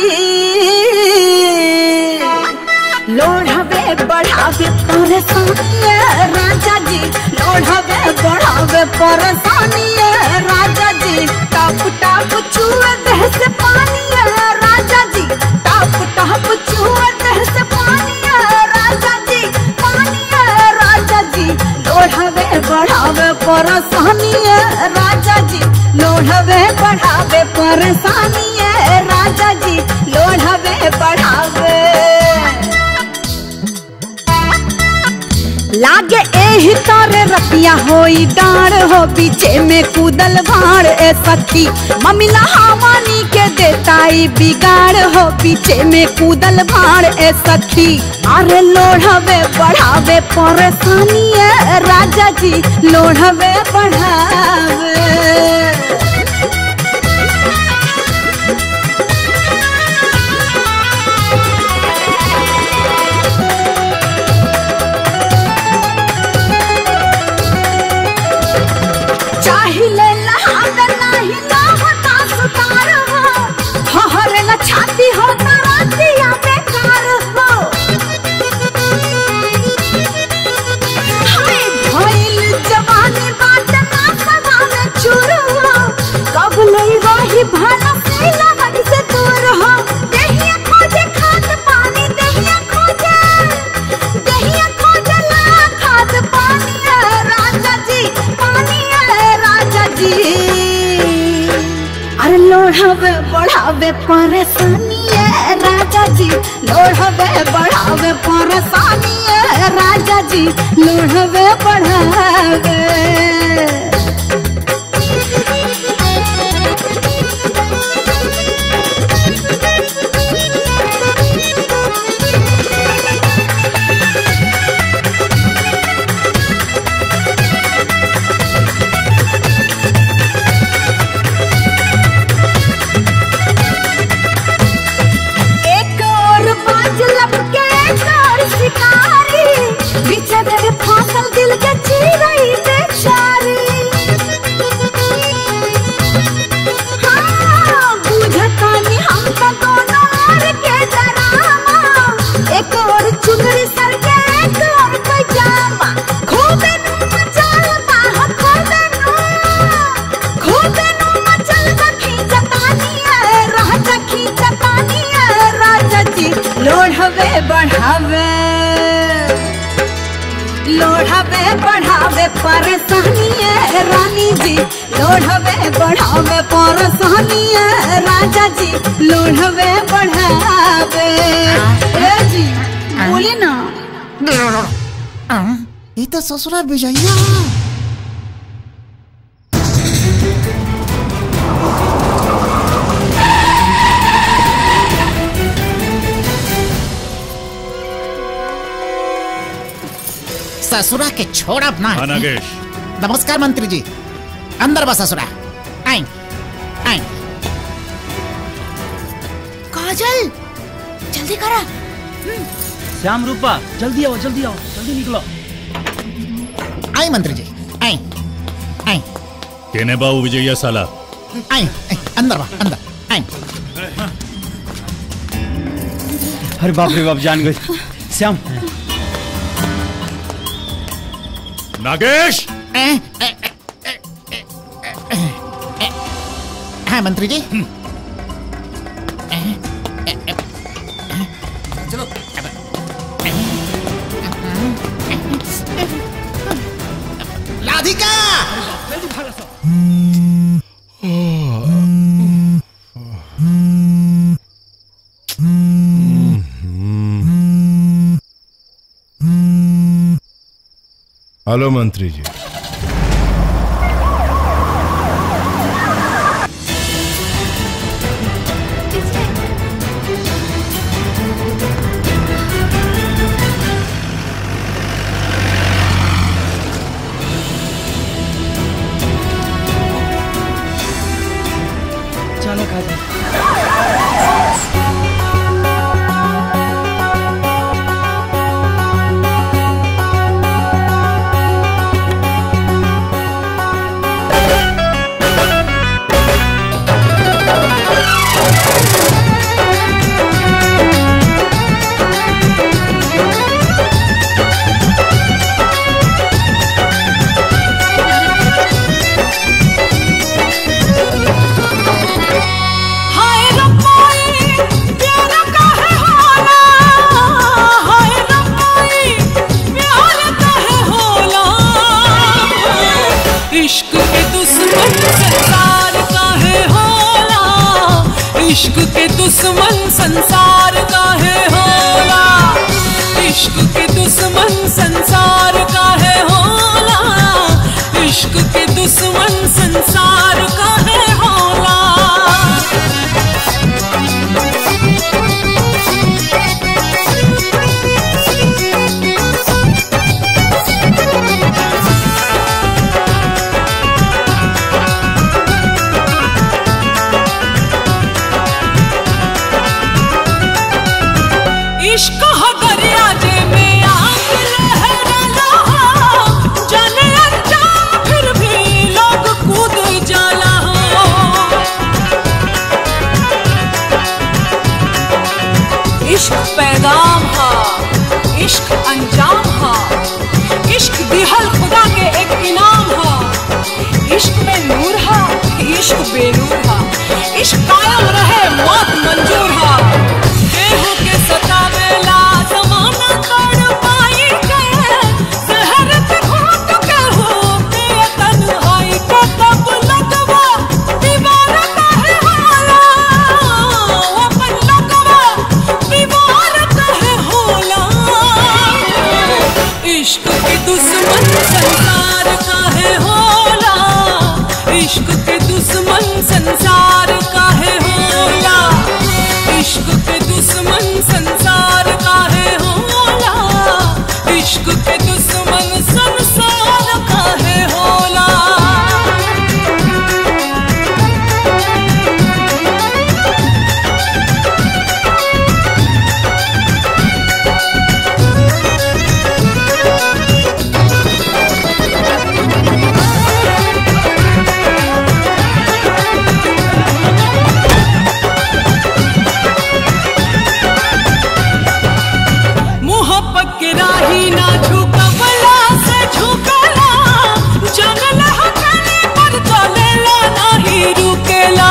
लोढ़ावे बढ़ावे परेशानी है राजा जी लोढ़ावे बढ़ावे परेशानी है राजा जी टप टप छुए देह से पानी है राजा जी टप टप छुए देह से पानी है राजा जी पानी है राजा जी लोढ़ावे बढ़ावे परेशानी है राजा जी लोढ़ावे बढ़ावे परेशानी है राजा जी लोढ़ावे बढ़ावे लागे एही तारे रतिया होई डार हो पीछे में कूदल भाड़ ए सखी ममिला हवानी के देताई बिगाड़ हो पीछे में कूदल भाड़ ए सखी अरे लोढ़ावे बढ़ावे परेशानी है राजा जी लोढ़ावे बढ़ावे चाहिले लहावे नाही लावता सुतार हो हहरे न छाती हो तरातिया बेकार हो हाय भइल जवानी बात ना सदा में चूर हो कब नहीं रही भाला से लगन से दूर हो देहिया खोजे खाद पानी देहिया खोजे देहिया खोजे ला खाद पानी है राजा जी पानी है राजा जी अरे लोढ़ावे बढ़ावे परेशानी है राजा जी लोढ़ावे बढ़ावे परेशानी है राजा जी लोढ़ावे बढ़ावे एक और बाज लपके एक और शिकारी पीछे मेरे फांसल दिल के चीरई बेचारी हाँ, बुझतानी हम तो दोनों ओर के डरामा एक और चुनरी सर के एक और पैजामा खूबे नु मचल बाह खूबे नु खूबे नु मचल बा खींचतानी है राजा खींचतानी है राजा जी लोढ़वे बढ़ावे लोढ़वे बढ़ावे परेशानी है रानी जी लोढ़वे बढ़ावे परेशानी है राजा जी लोढ़वे बढ़ावे ए जी बोली ना ये तो ससुरा विजया ससुरा के छोड़ब ना हाँ, नागेश नमस्कार मंत्री जी अंदर बस ससुरा आई आई काजल जल्दी करा श्याम रूपा जल्दी आओ जल्दी आओ जल्दी निकलो आई मंत्री जी आई आई केने बाबू विजय साला आई आई, अंदर बा अंदर आई अरे बाप रे बाप जान गई श्याम नागेश हाँ मंत्री जी चलो राधिका हेलो मंत्री जी चलो काजी हाय रब्बाई प्यारा काहे होला हाय रब्बाई प्यारा काहे होला इश्क के दुश्मन संसार काहे होला इश्क के दुश्मन संसार काहे होला इश्क के दुश्मन संसार काहे होला इश्क के दुश्मन संसार काहे होला इश्क हो दरिया जे में आग लहराला जाने अनजान फिर भी लोग कूद जाला इश्क पैगाम हा इश्क अंजाम हा इश्क दिहल खुदा के एक इनाम हा इश्क में नूर हा इश्क बेनूर हा इश्क कायम रहे मौत मंजूर हा केहू के सतावेला जमाना तड़ पाई के शहर के घोट केहू के तन्हाई के तब लगवा दीवार काहे होला अपन लगवा दीवार काहे होला इश्क के दुश्मन संसार काहे होला इश्क के दुश्मन संसार काहे होला इश्क के दुश्मन संसार काहे होला इश्क के दुश्मन संसार काहे होला मोहब्बत के राही ना झुकवला से झुकला जनल हकले पर चलेला नहीं रुकेला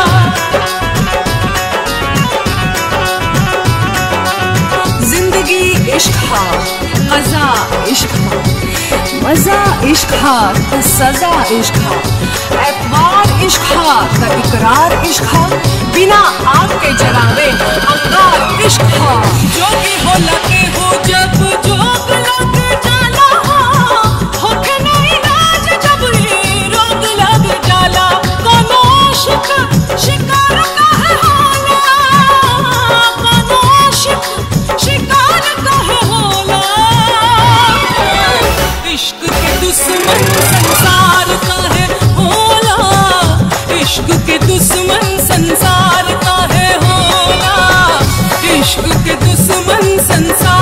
जिंदगी इश्क हा मजा इश्क हा मजा इश्क हा तो सजा इश्क हा एतवार इश्क हा तो इकरार इश्क हा बिना आग के जलावे अंगार इश्क हा जो भी हो लगे हो जब जोग लग जाला होके नहीं राज जब ही रोग लग जाला कोनो शिक शिकार काहे होला कोनो शिक शिकार काहे होला इश्क के दुश्मन संसार काहे होला इश्क के दुश्मन संसार काहे होला इश्क के दुश्मन संसार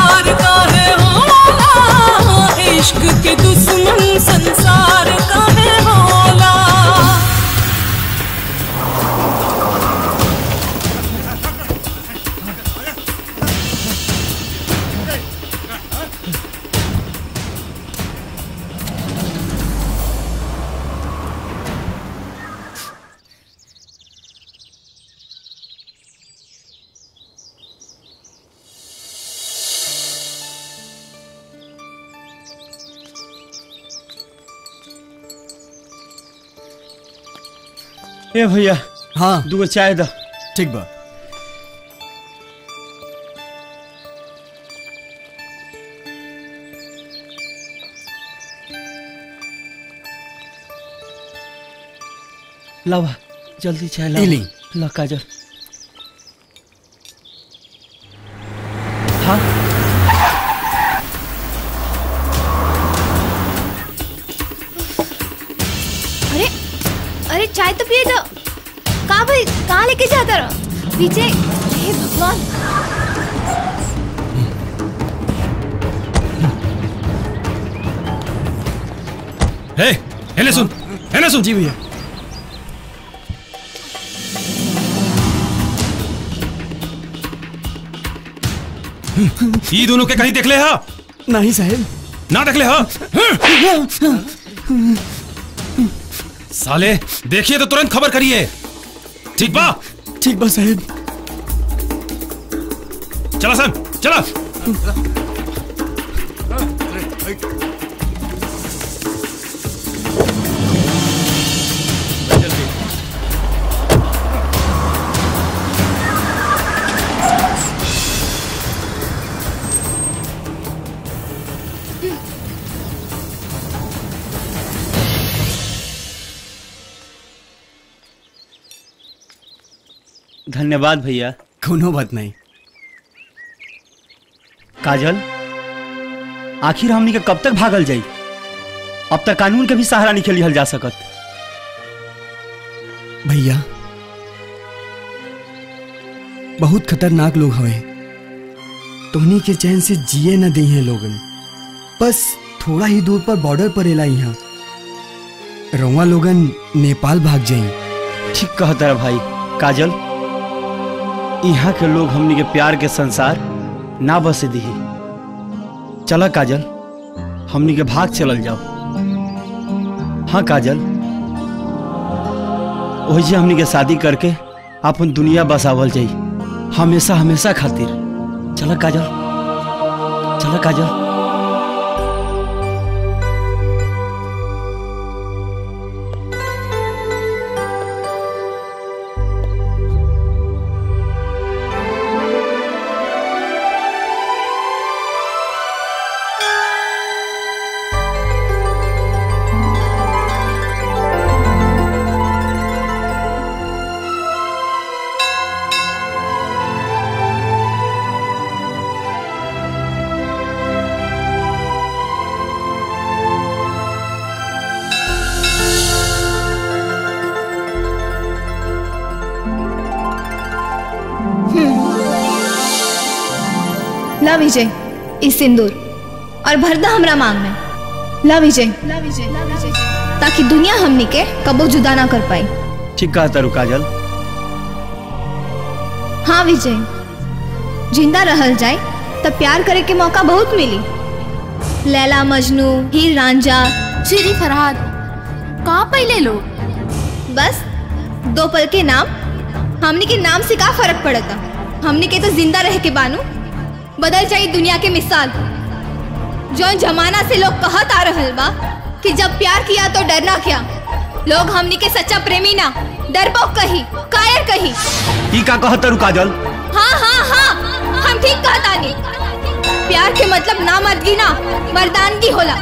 ए भैया हाँ दूगो चाय द ठीक बा लावा जल्दी चाय ला ई ली। ला काजल हाँ अरे अरे चाय तो पिए दो कहाँ भाई कहाँ लेके जाता रहो पीछे हे भगवान हे हेले सुन हेले सुन जी भैया ई दोनों के कहीं देख ले हा नहीं साहब ना देख ले हा साले देखिए तो तुरंत खबर करिए ठीक बा ठीक बा साहब चला सन चला धन्यवाद भैया कोनो बात नहीं काजल आखिर हमनी के कब तक भागल जाई अब तक कानून के भी सहारा नहीं लिहल जा सकत भैया बहुत खतरनाक लोग हवे तोहनी के चैन से जिए न दी हैं लोगन बस थोड़ा ही दूर पर बॉर्डर पर एला यहाँ रउआ लोगन नेपाल भाग जाई ठीक कहता है भाई काजल यहाँ के लोग हमनी के प्यार के संसार ना बसे दी चला काजल हमनी के भाग चलल जाओ हाँ काजल वही जे हमनी के शादी करके अपन दुनिया बसावल जाई हमेशा हमेशा खातिर चला काजल चला काजल ला विजय इस सिंदूर और भरदा हमरा मांग में ला विजय ताकि दुनिया हमनी के कबो जुदा ना कर पाई ठीक कहता रू काजल हाँ विजय जिंदा रहल जाए तब प्यार करे के मौका बहुत मिली लैला मजनू हीर रांझा श्री फरहाद कहाँ पहले लोग बस दो पल के नाम हमनी के नाम से का फर्क पड़ता हमनी के तो जिंदा रह के बानू बदल जाई दुनिया के मिसाल जो जमाना से लोग कहत आ रहल बा कि जब प्यार किया तो डरना क्या लोग हमनी के सच्चा प्रेमी ना डरपोक कही कायर कही ई का कहता रू काजल हाँ हाँ हाँ हम ठीक कहतानी प्यार के मतलब ना मर्दगी ना मर्दानगी होला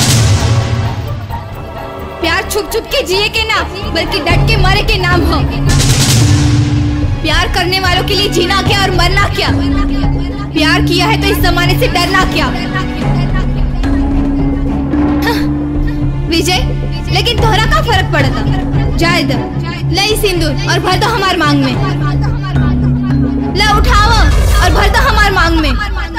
प्यार छुप छुप के जिए के ना बल्कि डट के मरे के नाम हो प्यार करने वालों के लिए जीना क्या और मरना क्या प्यार किया है तो इस जमाने से डरना क्या हाँ, विजय लेकिन तोहरा का फर्क पड़ता जायद लई सिंदूर और भर दो हमार मांग में ला उठाओ और भर दो हमार मांग में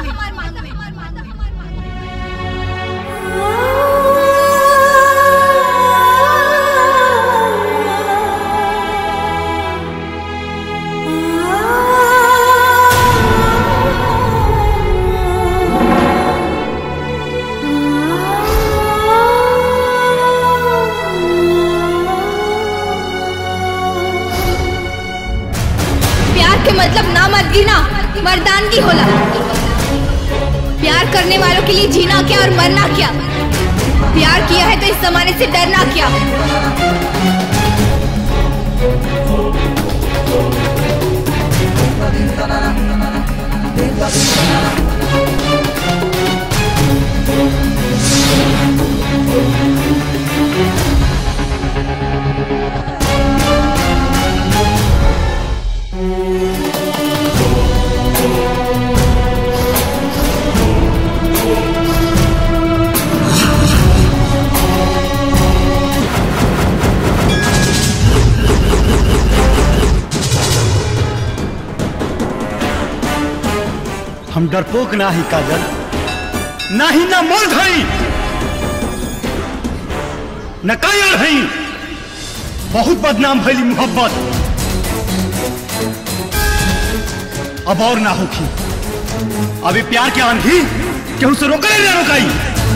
प्यार के मतलब ना मर्दगी ना मर्दानगी होला प्यार करने वालों के लिए जीना क्या और मरना क्या प्यार किया है तो इस जमाने से डरना क्या हम डरपोक ना ही काजल ना ही ना मोल धई न कायर हई बहुत बदनाम भइली मोहब्बत अब और ना होखी अभी प्यार के आंधी केहू से रोकले ना रोकाई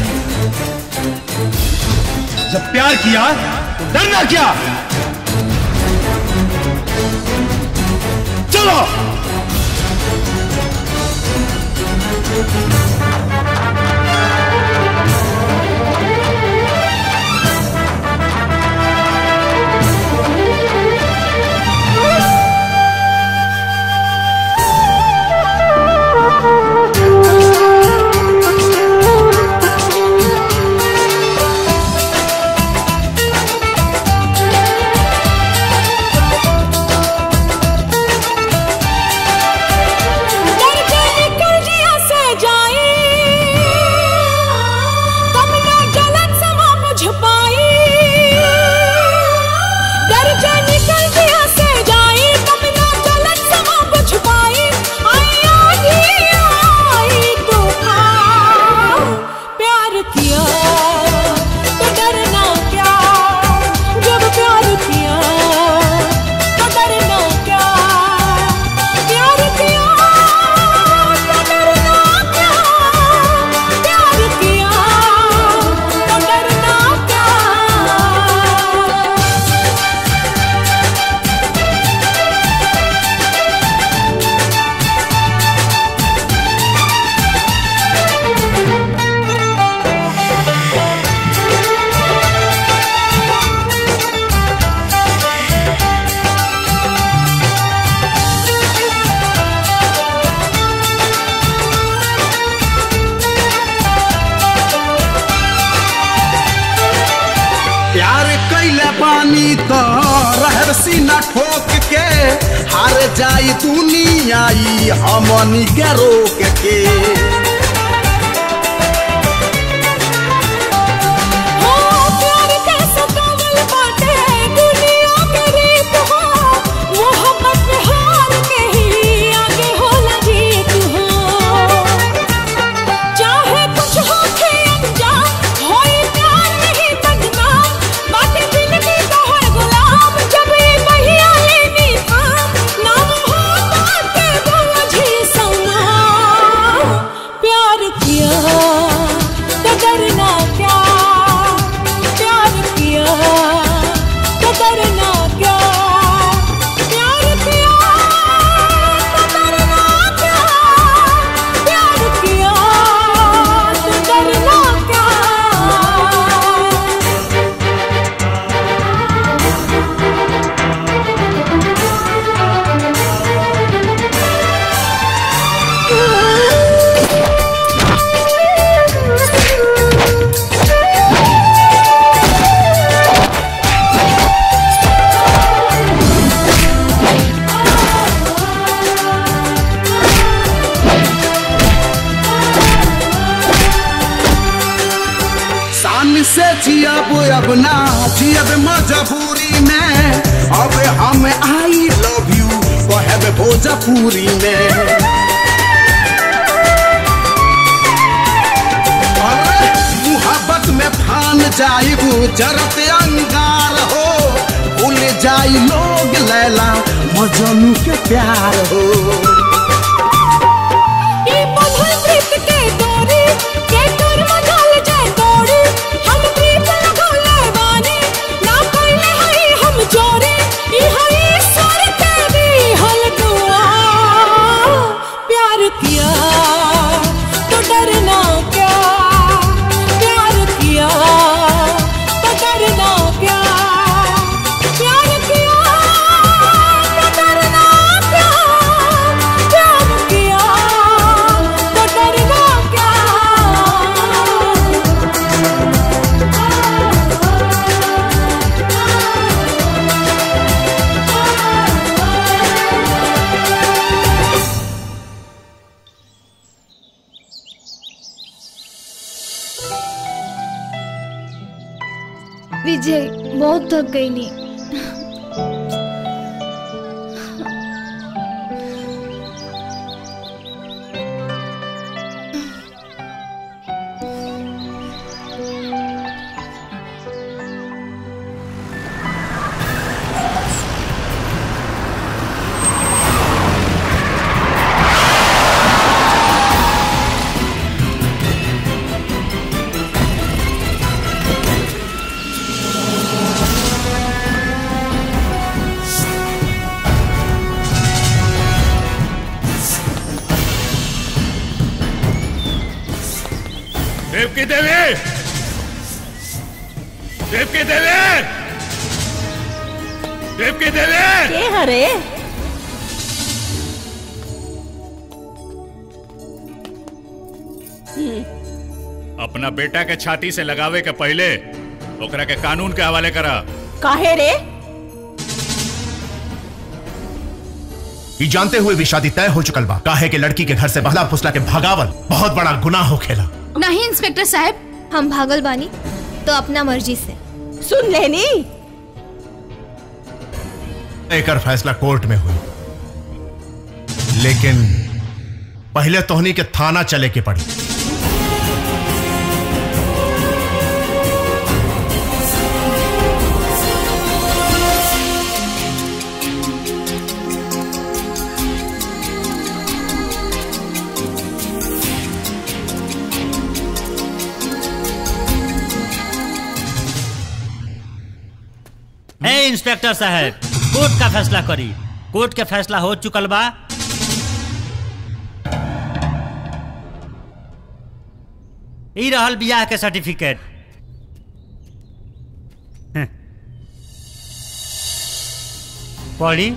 जब प्यार किया तो डरना क्या चलो प्यार किया तो डरना क्या जब प्यार किया तो डरना क्या प्यार किया तो डरना क्या प्यार किया तो डरना क्या प्यार कैले पानी तो रहर सीना ठोक के हार जाई दुनिया ई हमनी के रोक के हो प्यार के सतावल बाटे दुनिया के रीत हो मोहब्बत में हार के ही आगे होला जीत हो चाहे कुछ हो के अनजान होई प्यार नहीं बदनाम बाटे जिंदगी का हर गुलाम जब ये बहिया लेनी था नाम हो बाटे बोझी समा प्यार किया तो डरना क्या प्यार किया तो डरना क्या प्यार किया तो डरना क्या प्यार किया तो डरना क्या शान से जियब अब ना जियब मजबूरी में अब हम आई लव यू कहब भोजपुरी में अरे, मुहब्बत में फान जाइबू जरत अंगार हो भूल जाई लोग लैला मजनू के प्यार हो ई बंधन प्रीत के डोरी के तोर मजाल जाए तोड़ी हम प्रीत लगौले बानी ना कइले हई हम जोरी ई हई ईश्वर के दी हल दुआ प्यार किया तो डरना क्या प्यार किया तो डरना क्या प्यार किया विजय बहुत थक गई नी देवकी देवी देवकी देवी देवकी देवी के हरे अपना बेटा के छाती से लगावे के पहले ओकरा के कानून के हवाले करा काहे रे ये जानते हुए भी शादी तय हो चुकल बा काहे के लड़की के घर से बहला फुसला के भगावल बहुत बड़ा गुनाह हो खेला नहीं इंस्पेक्टर साहब हम भागल बानी तो अपना मर्जी से सुन लेनी एकर फैसला कोर्ट में हुई लेकिन पहले तोहनी के थाना चले के पड़ी हे इंस्पेक्टर साहब कोर्ट का फैसला करी कोर्ट के फैसला हो चुकल बा ई रहल बियाह के सर्टिफिकेट हं। पढ़ी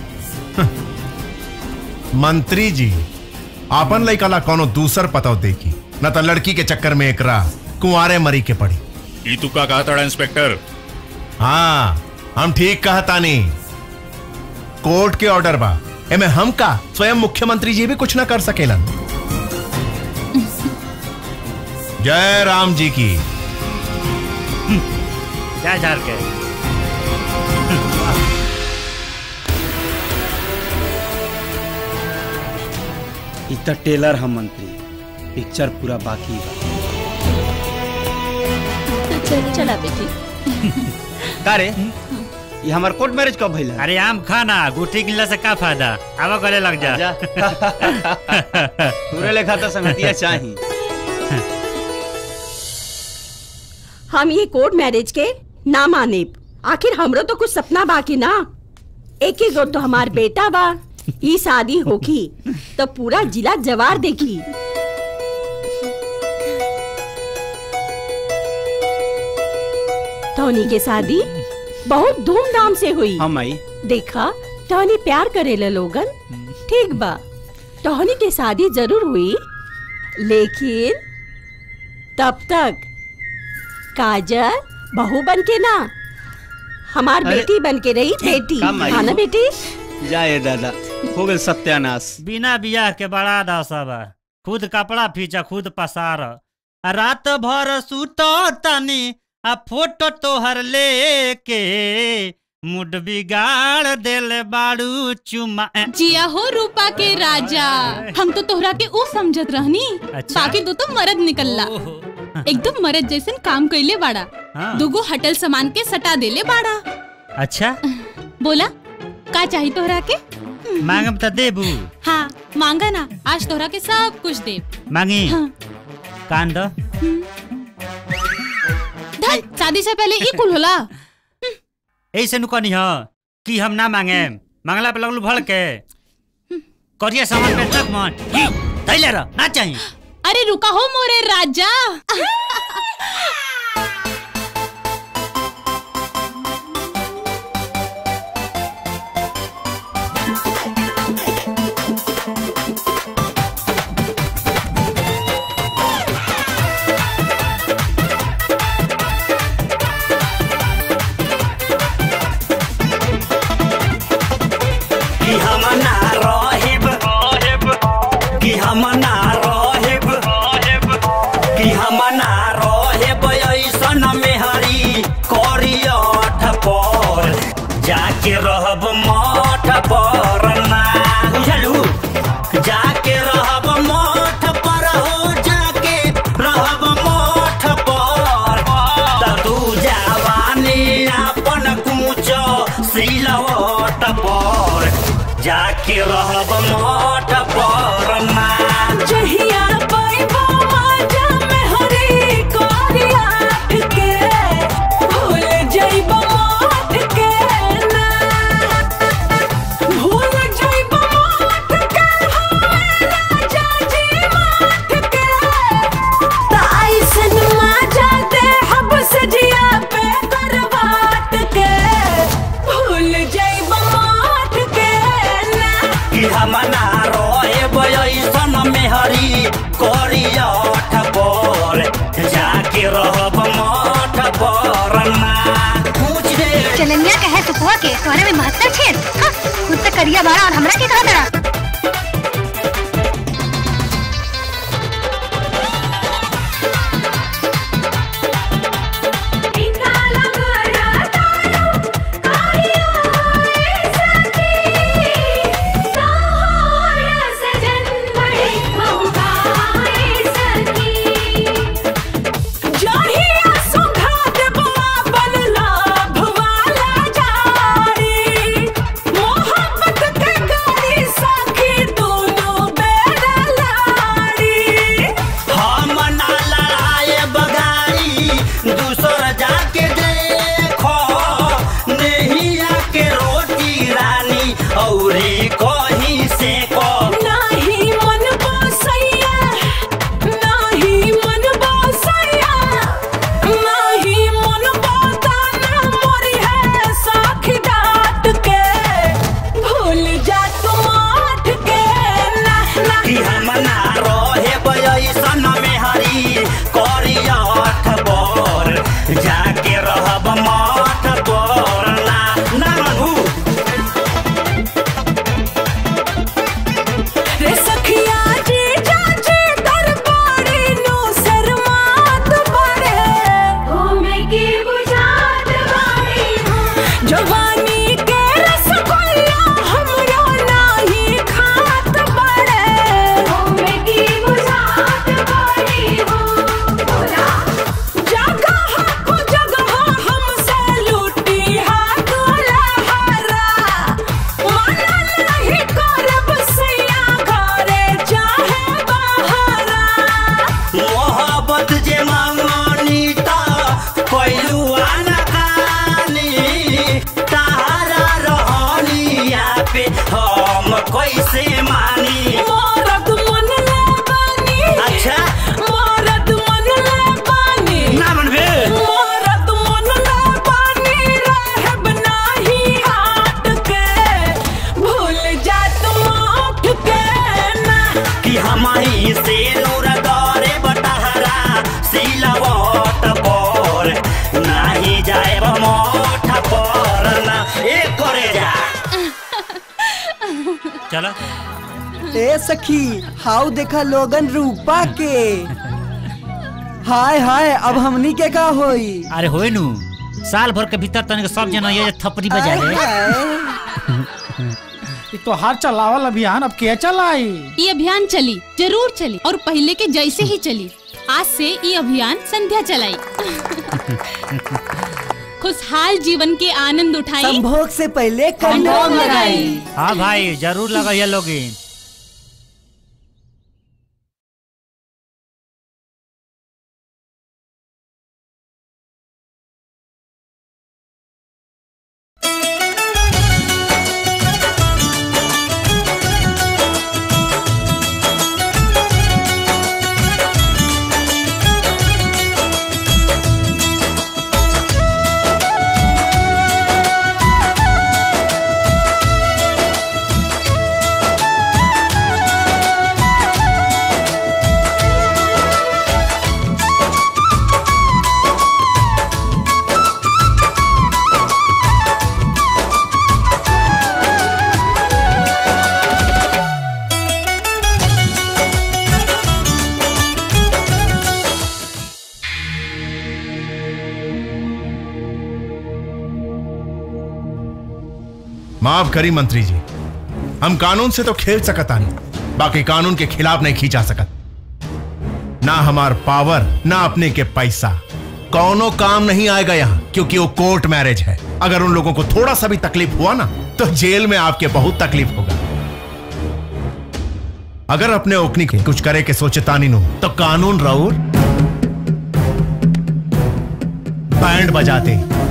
मंत्री जी आपन लइका ला कोनो दूसर पताव देखी न तो लड़की के चक्कर में एकरा कुंवारे मरी के पड़ी ई तू का कहा था इंस्पेक्टर हाँ हम ठीक कहा तानी कोर्ट के ऑर्डर बा एमे हम का स्वयं मुख्यमंत्री जी भी कुछ ना कर सकेलन जय राम जी की जा झार के इ त टेलर हम मंत्री पिक्चर पूरा बाकी बा चल चला बेटी का रे ये हमार कोर्ट मैरिज कब भइल अरे आम खाना गुठी गिल्ला से का फायदा आवा गले लग जा पूरे लेखा तो संगतिया चाही हम ये कोर्ट मैरिज के ना माने आखिर हमरो तो कुछ सपना बाकी ना एक ही गो तो हमार बेटा बा ई शादी होगी तो पूरा जिला जवार देखी टोनी के शादी बहुत धूमधाम से हुई हम आई देखा टोनी प्यार करेला लोगन ठीक बा टोनी के शादी जरूर हुई लेकिन तब तक काजल बहू बन के ना हमार अरे, बेटी बन के रही बेटी कम आई। हाँ ना बेटी जाए दादा हो गए सत्यानाश बिना बियाह के बड़ा दशा बा खुद कपड़ा फीचा खुद पसार आ रात भर सुतो तनी आ फोटो तोहर लेके मुड बिगाड़ देल बाड़ू चुमा जिया हो रूपा के राजा हम तो तोहरा के ऊ समझत रहनी अच्छा। बाकी दो तो मर्द निकलला एकदम मर्द जैसन काम कैले बाड़ा हाँ। दुगो हटल सामान के सटा देले बाड़ा अच्छा बोला का चाहिए तोहरा के मांगम त देबू हाँ मांगा ना आज तोहरा के सब कुछ दे मांगी हाँ। कान दो धत, शादी से पहले ई कुल होला ऐसे नु कहनी ह कि हम ना मांगे मांगला पे लगलू भड़ के करिया सामान पे तक मन थैले रह ना चाहिए अरे रुका हो मोरे राजा कि हम ना रहेब कि हम ना रहेब कि हम ना रहेब जाके रहब मठ परना जहिया पाइबो माजा में हरी कोरिया के भूल जाइबो माथ के ना भूल जाइबो माथ के होए राजा जी माथ के ताइसन माजा दे हब सजिया पे करवाट के भूल जाइबो माथ के ना कि हमना रोए बयसन मेहरी करिया पर जाके रहब मठ परना पूछ दे चलनिया कहे सुपुआ के तोहरे में महत्तर छेद हाँ, खुद तक करिया बाड़ा और हमरा के कहा तड़ा जहिया सुघात बाबन लाभ वाला जारी मोहब्बत के गाड़ी साखी दोनों बेरा लाड़ी हम ना लड़ाए बगाई दूसर जाके देखो नहिया के रोटी रानी औरी कहीं से को नाही मन बसैया नाही मन बसैया नाही मन बताना मोरी है साखी डाट के भूल जा तुम आठ के ना ना कि हम ना रहे बयसन में हरी करिया बर जाके रहब मठ पर ना ना मनू रे सखिया जी जाजी दरबारी नु शर्मात बड़े घूमे की बुझात बाड़ी जवानी के रसगुल्ला हमरो नाही खात बड़े घूमे की बुझात बाड़ी हो बोला जगह को जगह हमसे लूटी हाथ लहरा माना नहीं करब सैया घरे चाहे बहरा मोहब्बत जे मांगनी ता पैलुआ न खानी तारा रहनिया पे हम कैसे मानी मरद मन ले बानी अच्छा मरद मन ले बानी ना मनबे मरद मन ले बानी रहब नाही हाथ के भूल जा तुम आँख के ना कि हमारी से नूर दौरे बटहरा सिलवट पर नाही जाए मोठ पर ना ए करे जा चलो ए सखी हाउ देखा लोगन रूपा के हाय हाय अब हमनी के का होई अरे होए नु साल भर के भीतर तनिक सब जना ये थपड़ी बजा ले ये तो हाथ चलावल अभियान अब के चलाई ये अभियान चली जरूर चली और पहले के जैसे ही चली आज से ये अभियान संध्या चलाई खुशहाल जीवन के आनंद उठाई संभोग से पहले कंडोम लगाई हाँ भाई जरूर लगाइए लोगिन माफ करी मंत्री जी हम कानून से तो खेल सकता नहीं बाकी कानून के खिलाफ नहीं खींचा सकत ना हमार पावर ना अपने के पैसा कौनो काम नहीं आएगा यहाँ क्योंकि वो कोर्ट मैरिज है अगर उन लोगों को थोड़ा सा भी तकलीफ हुआ ना तो जेल में आपके बहुत तकलीफ होगा अगर अपने ओकनी के कुछ करे के सोचे तानी नु तो कानून राउर बैंड बजाते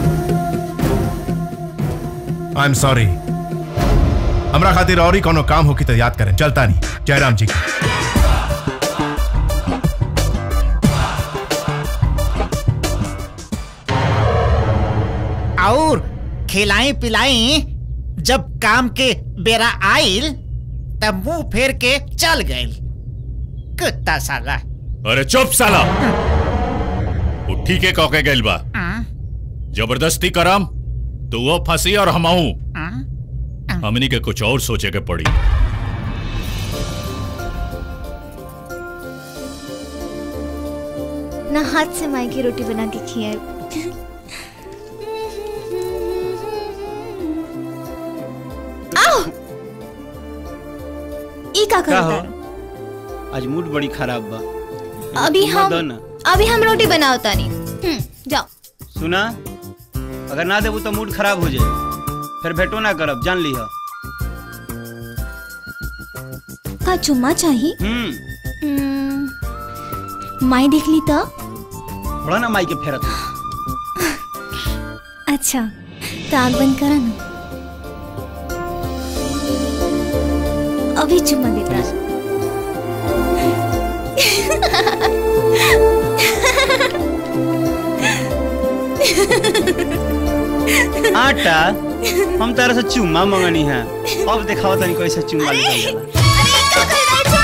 आई एम सॉरी हमरा खातिर और ही कोनो काम होकी तो याद करें चलता नहीं जयराम जी की और खिलाई पिलाई जब काम के बेरा आइल तब मुंह फेर के चल गए कुत्ता साला अरे चुप साला वो ठीक है कौके गइल बा जबरदस्ती करम तो वो फंसी और हमहू हमनी के कुछ और सोचे के पड़ी ना हाथ से माई की रोटी बना के खियाए आओ ई का का करता हो आज मूड बड़ी खराब बा अभी तुम हम दो ना। अभी हम रोटी बनाओ तानी हम्म, जाओ सुना अगर ना देबू तो मूड खराब हो जाए फिर भेटो ना करब जान लिह का चुम्मा चाहिए हम्म हम्म, माई देख ली तो थोड़ा ना माई के फेरत अच्छा तो आग बंद करा ना अभी चुम्मा देता आटा हम तारा से चुम्मा मंगनी है अब दिखावा तनी कैसे चुम्मा लिया जाला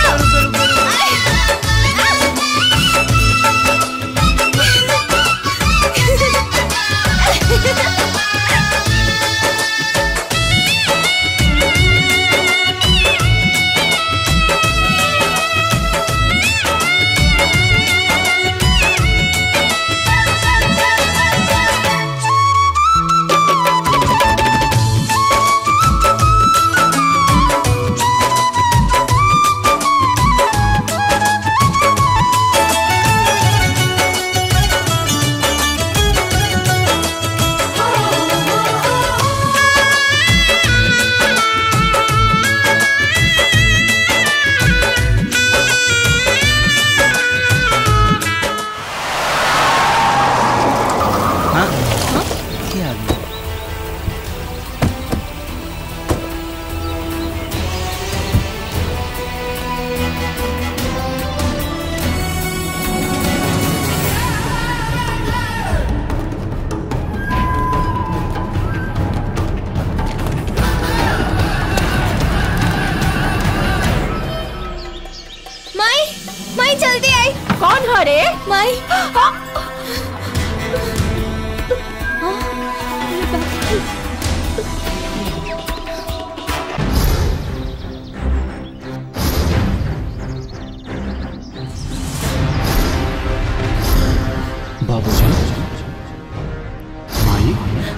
हाँ क्या आ गया माई माई जल्दी आई कौन हो रे माई बाबूजी माई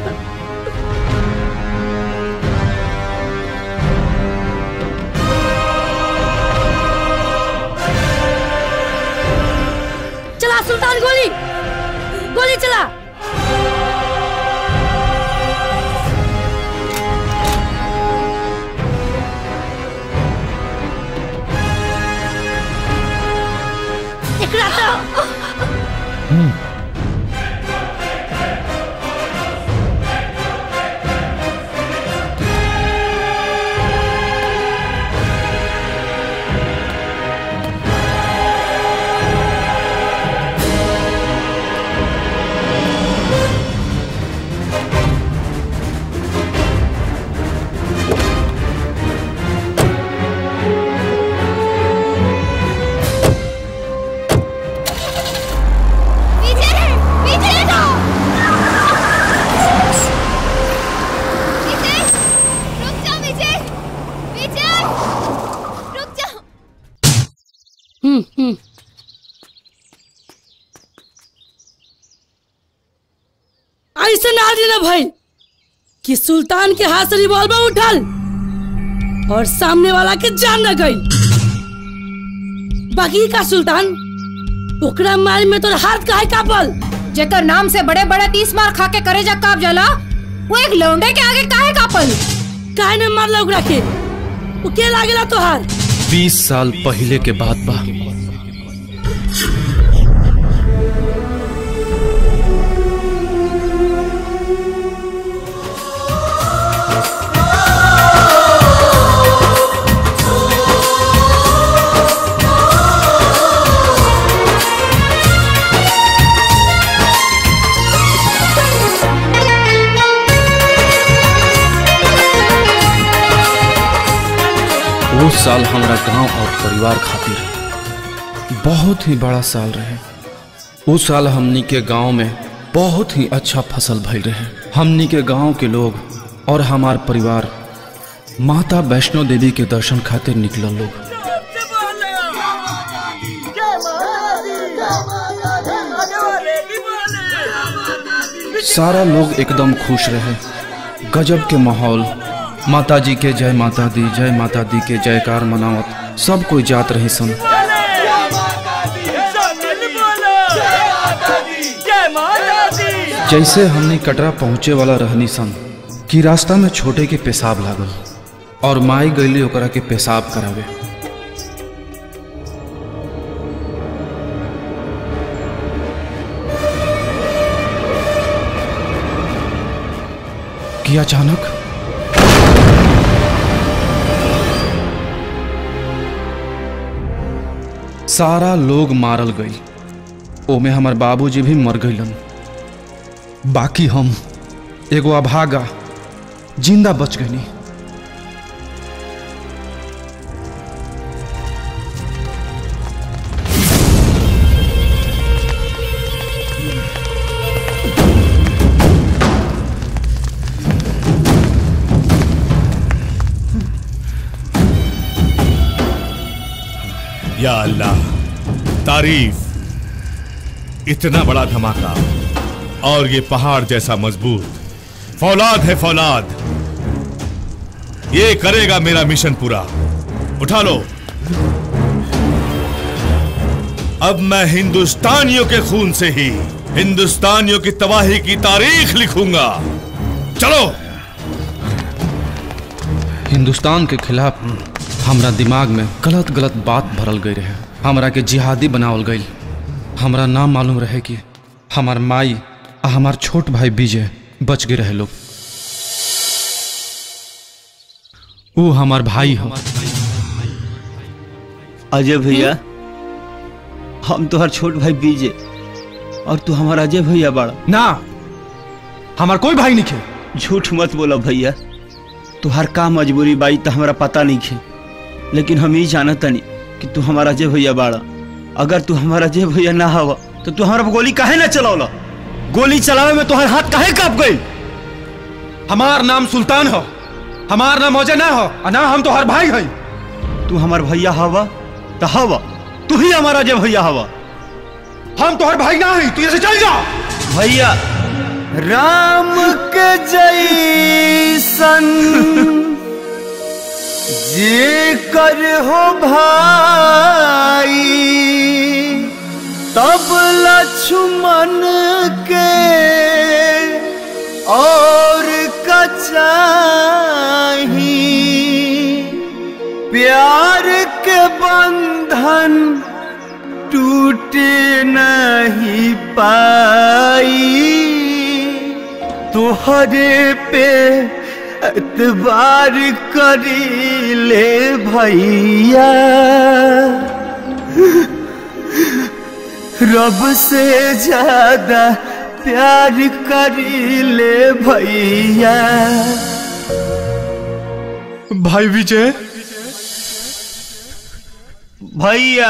चला सुल्तान गोली गोली चला एकरा तो विजय विजय को विजय रुक जाओ विजय विजय रुक जाओ हम्म हम्म ऐसे ना देना भाई कि सुल्तान के हाथ से रिवॉल्वर उठल और सामने वाला के जान न गई बाकी का सुल्तान ओकरा मार में तो हाथ काहे कापल जेकर नाम से बड़े बड़े तीस मार खा के करे जा काप जाला वो एक लौंडे के आगे काहे कापल काहे ने मारला ओकरा के वो के लागेला तोहार बीस साल पहले के बात बा वो साल हमारा गांव और परिवार खातिर बहुत ही बड़ा साल रहे वो साल हमनी के गांव में बहुत ही अच्छा फसल भइल रहे हमनी के गांव के लोग और हमार परिवार माता वैष्णो देवी के दर्शन खातिर निकलल लोग सारा लोग एकदम खुश रहे गजब के माहौल माता जी के जय माता दी जय माता दी के जयकार मनावत सब कोई जात रही सन जैसे हमने कटरा पहुँचे वाला रहनी सन कि रास्ता में छोटे के पेशाब लागल और माई गईली ओकरा के पेशाब करावे कि अचानक सारा लोग मारल गई ओमे हमार बाबूजी भी मर गईलन बाकी हम एगो अभागा जिंदा बच गईनी या अल्लाह तारीफ इतना बड़ा धमाका और ये पहाड़ जैसा मजबूत फौलाद है फौलाद ये करेगा मेरा मिशन पूरा उठा लो अब मैं हिंदुस्तानियों के खून से ही हिंदुस्तानियों की तबाही की तारीख लिखूंगा चलो हिंदुस्तान के खिलाफ हमरा दिमाग में गलत गलत बात भरल गई रहे हमरा के जिहादी बनावल गई हमरा नाम मालूम रहे कि हमार माई आ हमार छोट भाई विजय बच गए रहे लोग वो हमार भाई हो अजय भैया हम तोहर छोट भाई विजय और तू हमारा अजय भैया बाड़ा ना हमार कोई भाई नहीं खे झूठ मत बोला भैया तुहार का मजबूरी बाई तो हमारा पता नहीं खे लेकिन हम ही जानत नहीं कि तू हमारा अजय भैया बाड़ा अगर तू हमारा अजय भैया ना हवा तो तू हमारा गोली काहे ना चलावला गोली चलावे में तुहार हाथ काहे काप गई हमार नाम सुल्तान हो हमार नाम अजय ना हो आ ना हम तो हर भाई है तू हमार भैया हवा तो हवा तू ही हमारा अजय भैया हवा हम तो हर भाई ना है तू यहाँ से चल जा भैया राम के जैसन जे कर हो भाई तब लक्ष्मण के और कचाही प्यार के बंधन टूटे नहीं पाई तुहरे पे एतबार करी ले भैया रब से ज्यादा प्यार करी ले भैया भाई विजय भैया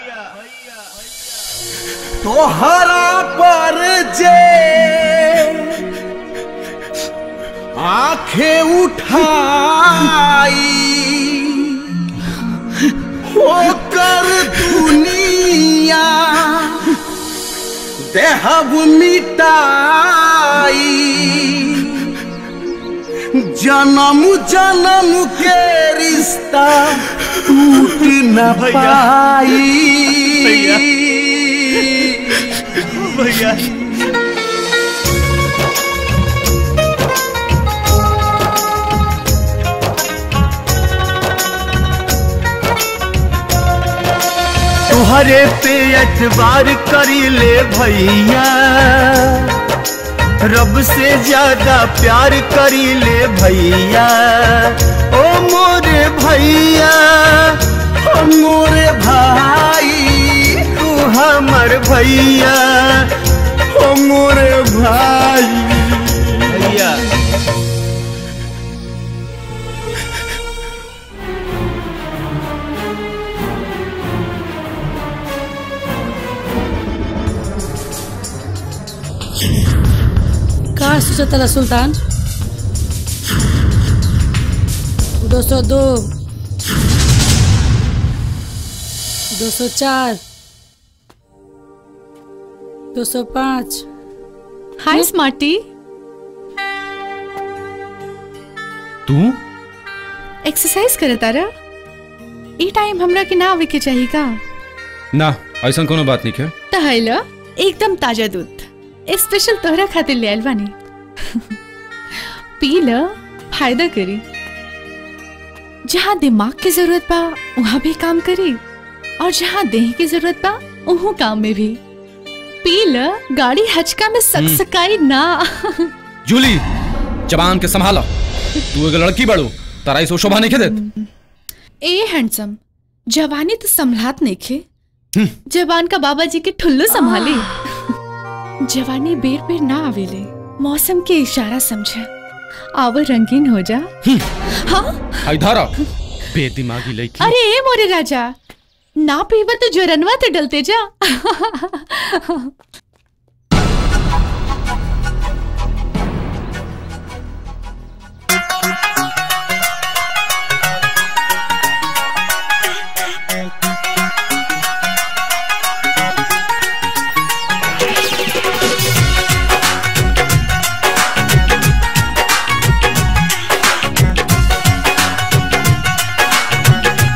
तोहरा पर जे आंखें उठाई होकर दुनिया देहब मिटाई जन्म जन्म के रिश्ता टूट न पाई भैया भैया तुहरे पे एतबार करी ले भैया रब से ज्यादा प्यार करी ले भैया ओ मोरे भैया ओ मोरे भाई तू हमर भैया ओ मोरे भाई भैया का सोचा तेरा सुल्तान दो सौ दो दो सौ चार दो सौ पाँच हाय स्मार्टी तू एक्सरसाइज करे तारा ई टाइम हमरा के ना आवे के चाहिए का ना ऐसा कोनो बात नहीं है तहला एकदम ताजा दूध स्पेशल तोहरा खातिर ले आइल बानी पी ल फायदा करी जहाँ दिमाग की जरूरत बा वहाँ भी काम करी और जहाँ देह की जरूरत बा वहाँ काम में भी पी ल गाड़ी हचका में सकसकाई ना जूली जबान के संभालो तू एक लड़की बड़ू तारा इस शोभा नहीं के देत ए हैंडसम जवानी तो संभलात नहीं खे जवान का बाबा जी के ठुल्लू संभाले जवानी बेर बेर ना आवेले मौसम के इशारा समझा आव रंगीन हो जा हाँ इधर आ बेदिमागी लड़की अरे ए मोरे राजा ना पीवा तो जोरनवा तो डलते जा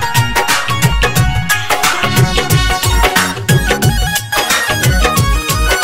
Thank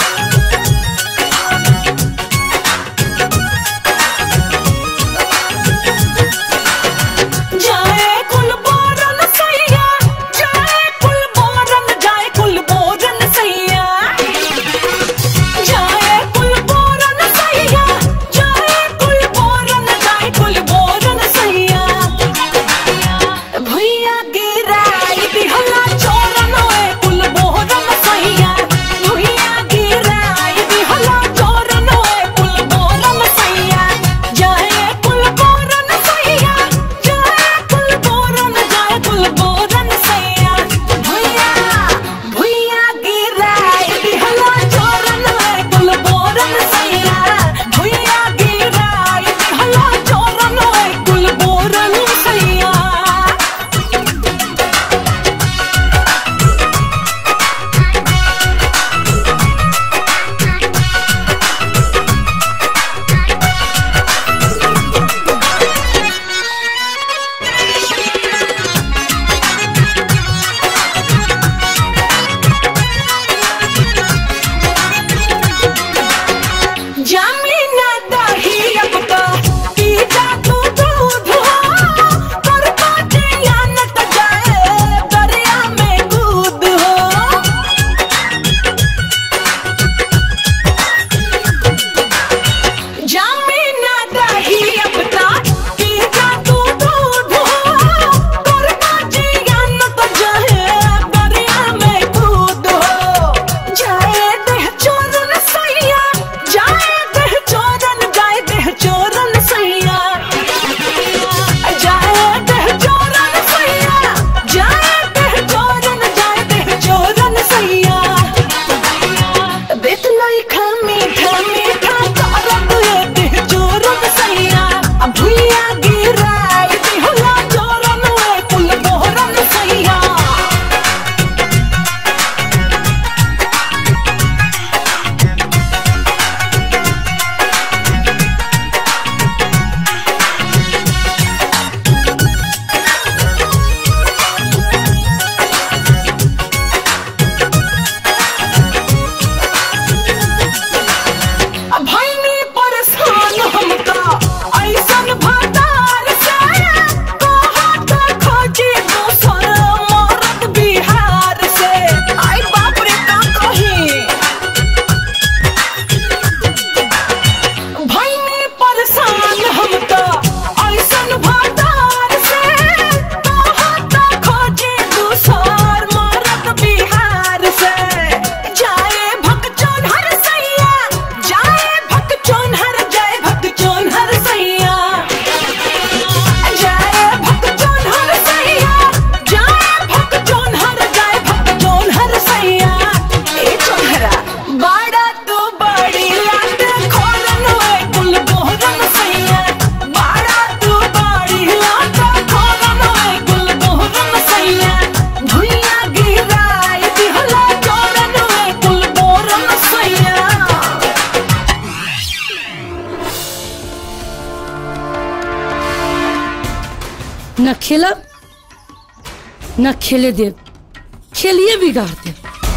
खेलब न खेले दे खेलिए बिगाड़ दे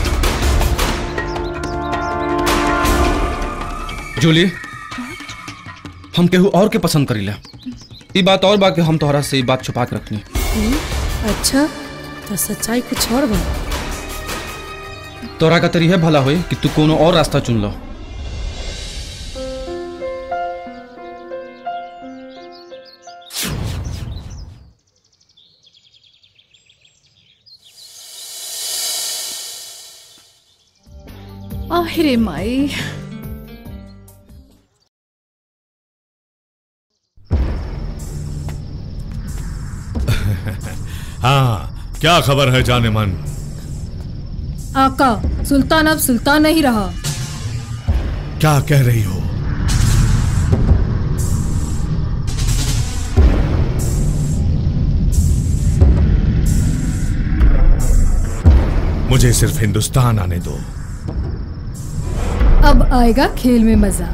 जूली हम केहू और के पसंद करीला ई बात और बा कि हम तोहरा से ई बात छुपा के रखनी हम्म, अच्छा तो सच्चाई कुछ और बा तोरा का तरी है भला होई कि तू कोनो और रास्ता चुन लो अरे माई हाँ क्या खबर है जाने मन आका सुल्तान अब सुल्तान नहीं रहा क्या कह रही हो मुझे सिर्फ हिंदुस्तान आने दो अब आएगा खेल में मजा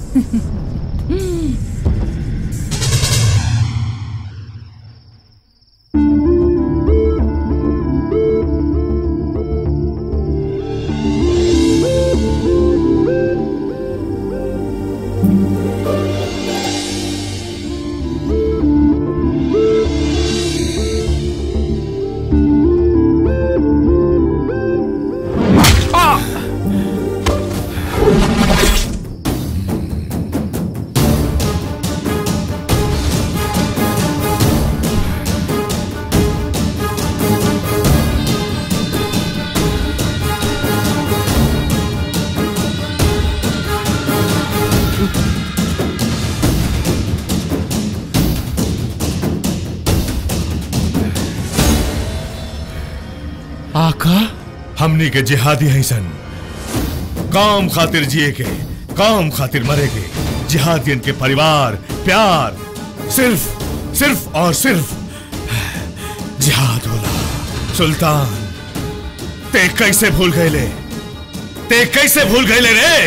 आका हमनी के जिहादी हैं सन काम खातिर जिए के काम खातिर मरे के जिहादियन के परिवार प्यार सिर्फ सिर्फ और सिर्फ जिहाद होला सुल्तान ते कैसे भूल गए ले ते कैसे भूल गए ले रे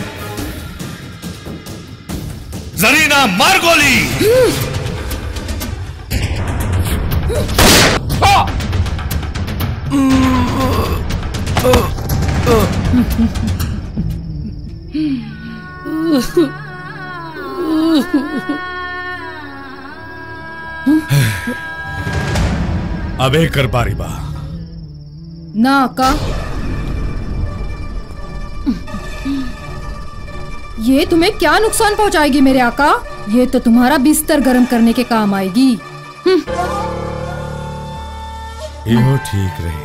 जरीना मार गोली अब एक कर पारी बा ना आका ये तुम्हें क्या नुकसान पहुंचाएगी मेरे आका ये तो तुम्हारा बिस्तर गर्म करने के काम आएगी यो ठीक रही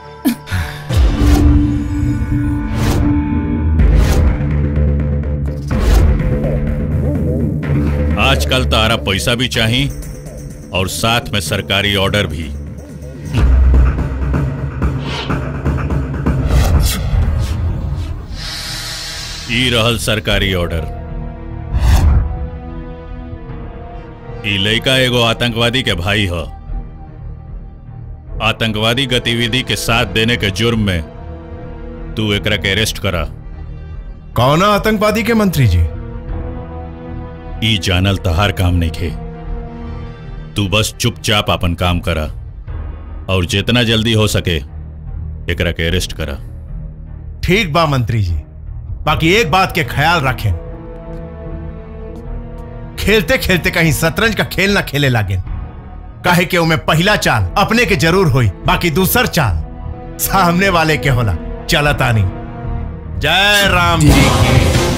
आजकल तारा पैसा भी चाहिए और साथ में सरकारी ऑर्डर भी ई रहल सरकारी ऑर्डर ई लड़का एगो आतंकवादी के भाई ह आतंकवादी गतिविधि के साथ देने के जुर्म में तू एकरा के अरेस्ट करा कौन आतंकवादी के मंत्री जी ई जानल तहार काम नहीं खे तू बस चुपचाप अपन काम करा और जितना जल्दी हो सके एकरा के अरेस्ट करा ठीक बा मंत्री जी बाकी एक बात के ख्याल रखें खेलते खेलते कहीं शतरंज का खेल ना खेले लागे काहे के उमे पहला चाल अपने के जरूर होई बाकी दूसर चाल सामने वाले के होला चलतानी जय राम जी की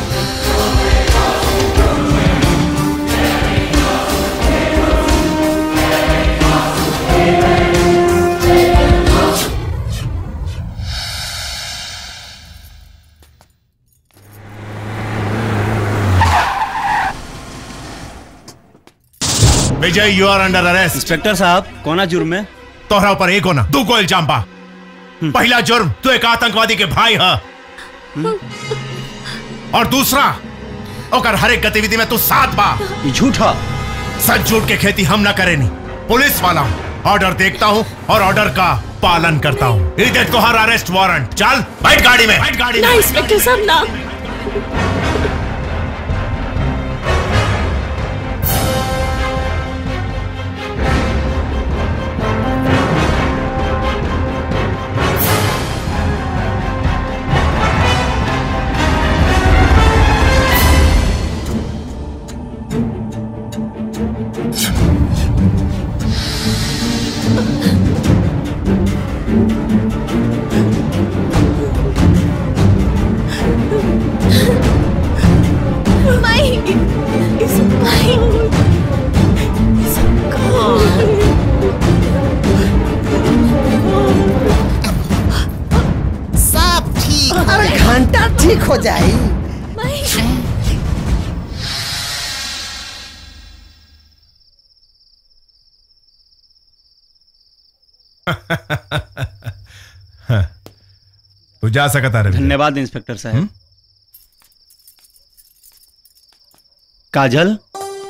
Vijay you are under arrest inspector साहब कोना जुर्म में तोहरा ऊपर एक होना दू को इल्जाम बा पहला जुर्म तू एक आतंकवादी के भाई है और दूसरा ओकर हर एक गतिविधि में तू साथ बा झूठा सच झूठ के खेती हम ना करेनी पुलिस वाला हूँ ऑर्डर देखता हूँ और ऑर्डर का पालन करता हूँ इधर तो हर अरेस्ट वारंट चल बैठ गाड़ी में बैठ गाड़ी ना में इंस्पेक्टर साहब ना ठीक हो जाई तू जा सकता रवि धन्यवाद इंस्पेक्टर साहब काजल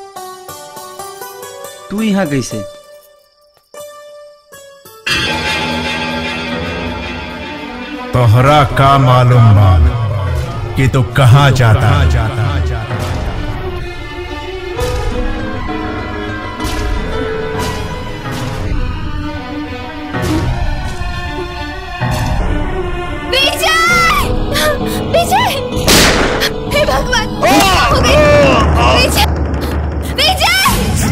तू यहाँ कैसे तोहरा का मालूम बा कि तू कहाँ जाता विजय विजय हे भगवान हो गई विजय विजय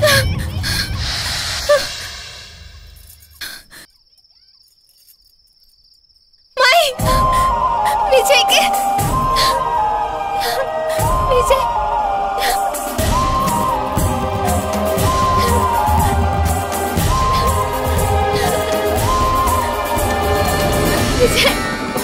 माई विजय के विजय विजय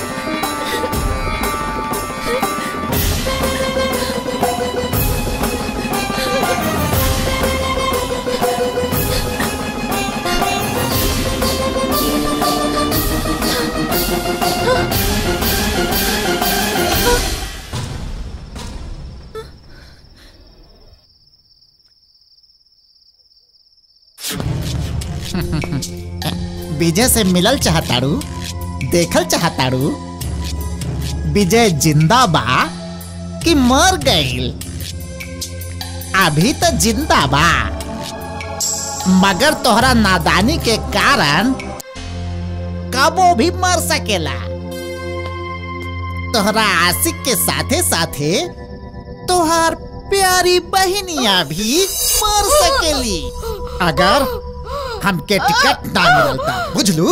विजय से मिलल चाहताड़ू देखल चाहताड़ू विजय जिंदा बा कि मर गईल अभी तो जिंदा बा मगर तोहरा नादानी के कारण कबो भी मर सकेला तोहरा आशिक के साथे साथे तोहार प्यारी बहनिया भी मर सकेली अगर हमके टिकट ना मिलता बुझलू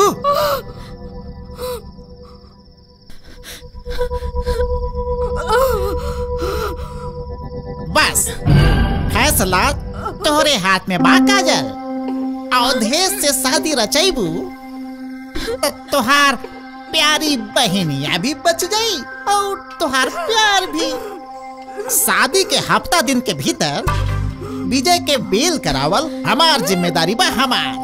बस फैसला तोहरे हाथ में बा काजल अवधेश से शादी रचैबू तो तोहार प्यारी बहनिया भी बच गई और तोहार प्यार भी शादी के हफ्ता दिन के भीतर विजय के बेल करावल हमार जिम्मेदारी बा हमार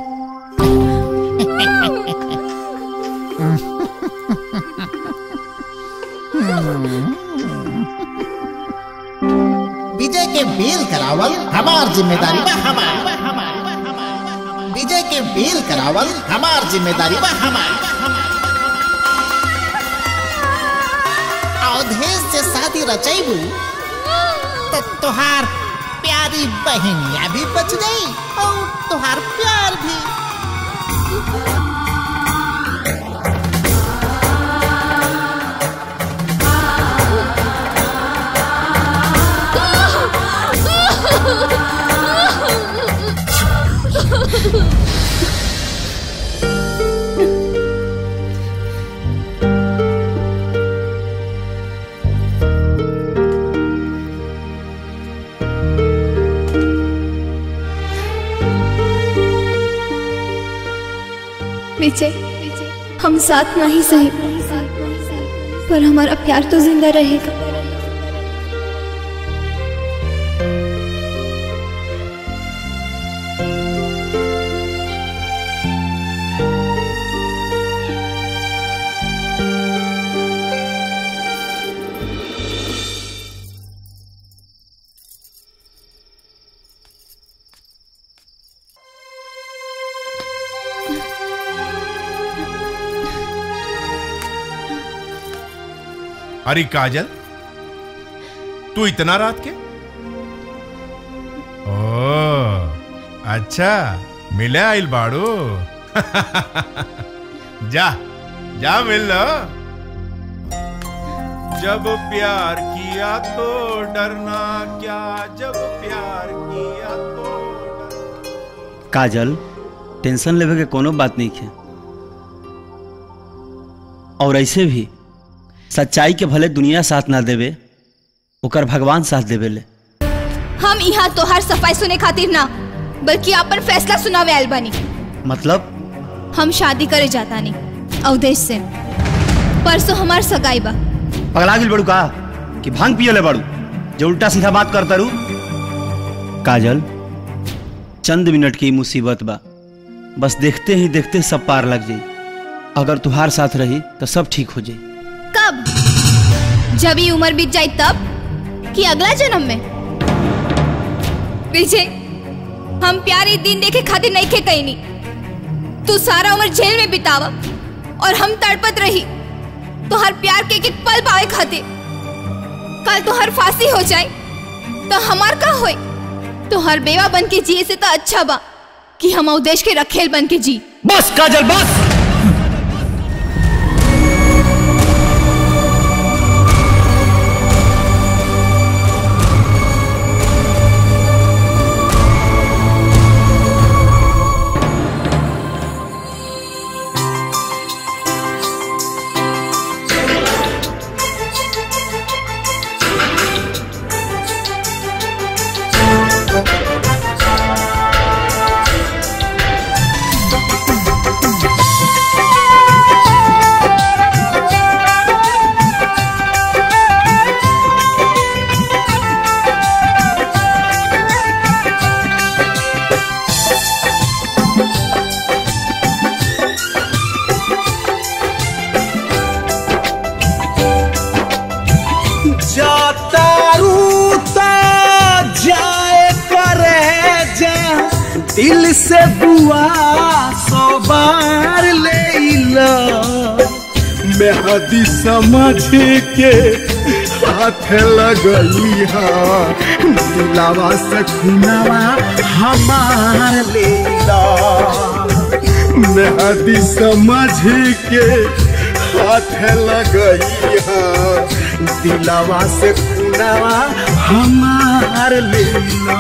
विजय के बेल करावल हमार जिम्मेदारी बा हमार विजय के बेल करावल हमार जिम्मेदारी बा हमार अवधेश से शादी रचैबू तो तोहार प्यारी बहनिया भी बच गई और तोहार प्यार भी विजय हम साथ नहीं सही पर हमारा प्यार तो जिंदा रहेगा अरे काजल तू इतना रात के ओ अच्छा मिले आइल बाड़ू जा जा मिल लो जब प्यार किया तो डरना क्या जब प्यार किया तो काजल टेंशन लेवे के कोनो बात नहीं है और ऐसे भी सच्चाई के भले दुनिया साथ ना देवे ओकर भगवान साथ देवे ले हम यहाँ तोहार सफाई सुने खातिर ना बल्कि अपन फैसला सुनावे आयल बानी मतलब हम शादी करे जाता नहीं अवधेश से परसों हमार सगाई बा पगला गिल बड़ू का कि भांग पियले बड़ू जो उल्टा सीधा बात करता रू काजल चंद मिनट की मुसीबत बा बस देखते ही देखते सब पार लग जाई अगर तुहार साथ रही तो सब ठीक हो जाई कब जब ये उम्र बीत जाए तब कि अगला जन्म में विजय हम प्यार ये दिन देखे खातिर नहीं खे कहीं नहीं तू सारा उम्र जेल में बितावा और हम तड़पत रही तो हर प्यार के एक एक पल पावे खातिर कल तो हर फांसी हो जाए तो हमार का होए तो हर बेवा बन के जिए से तो अच्छा बा कि हम उदेश के रखेल बन के जी बस काजल बस जातारू ता जाए करे जा दिल से बुआ सौ बार ले ला मेहदी समझ के हाथ लगई हा दिलावा से खुनावा हमार ले ला मेहदी समझ के हाथ लगई हा दिलावा से खुनावा हमार ले ला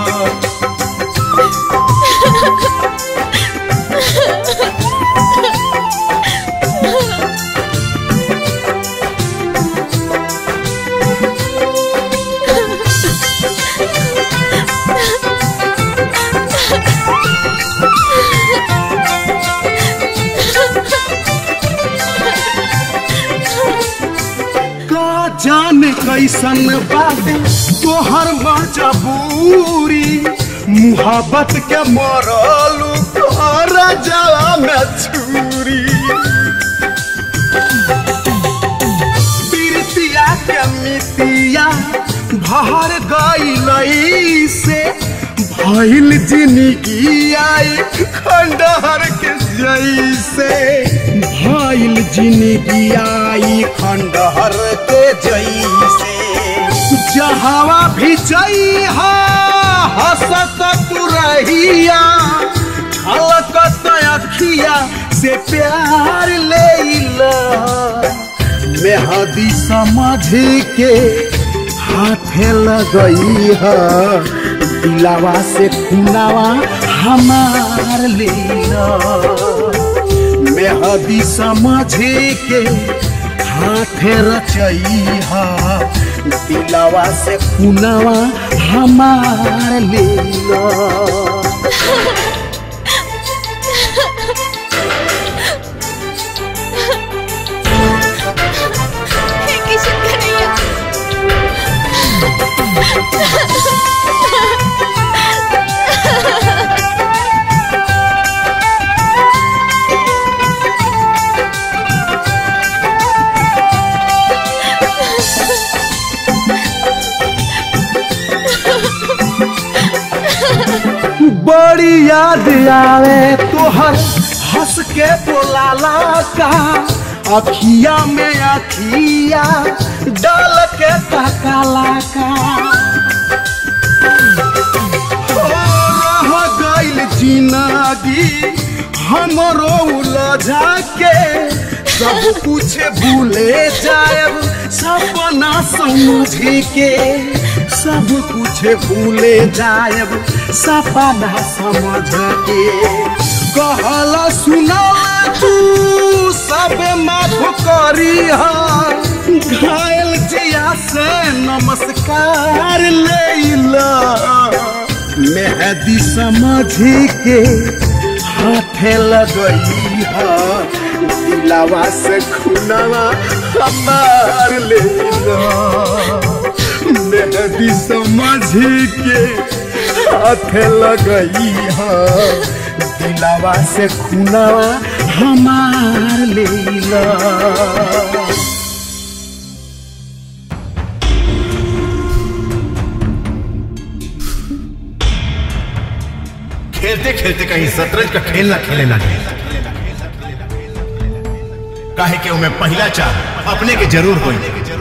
का जाने कैसन बाटे तोहर मजबूरी मुहब्बत के मरलू तोहर जला में छुरी प्रीतिया के मितिया भर गई से भइल जिंदगी आई खंडहर के जैसे भइल जिंदगी आई खंडहर के जैसे जहावा भी जइहा हसत तू रहिया छलकत अखिया से प्यार ले मेहदी समझ के हाथे लगई है दिलावा से खुनावा हमार लीला मेहदी समझ के हाथे रचई है दिलावा से खुनावा हमार लीला किशन कन्हैया बड़ी याद आवे तोहर हंस के बोलाला का अखिया में अखिया डाल के तकाला का हो रह गइल जिंदगी हमरो उलझा के सब कुछ भूले जाएब सपना समझ के सब कुछ भूले जाएब सपना समझ के कहल सुनल तू सब माफ करी घायल जिया से नमस्कार ले मेहदी समझ के हाथे लगई हा दिलावा से खुनावा हमार ले मेहदी समझ के हाथे लगई हा दिलावा से खुनावा हमार ले खेलते खेलते कहीं शतरंज का खेल ना खेले लगे काहे के उमें पहला चार अपने के जरूर होई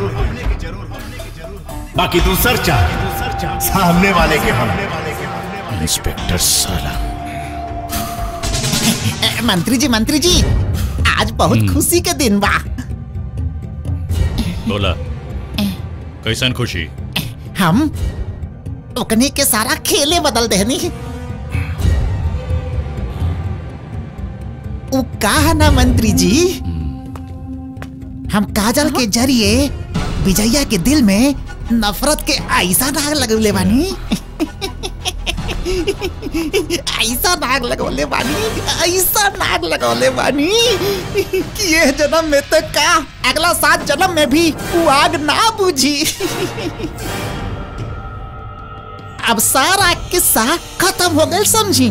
बाकी दूसर चार सामने वाले के हम इंस्पेक्टर साला मंत्री जी मंत्री जी आज बहुत खुशी के दिन बा बोला कैसन खुशी हम ओकनी के सारा खेले बदल देहनी उ का है ना मंत्री जी हम काजल के जरिए विजया के दिल में नफरत के ऐसा दाग लगवले बानी ऐसा नाग लगवले बानी ऐसा नाग लगवले बानी कि ये जन्म में तो का अगला सात जन्म में भी वो आग ना बुझी अब सारा किस्सा खत्म हो गया समझी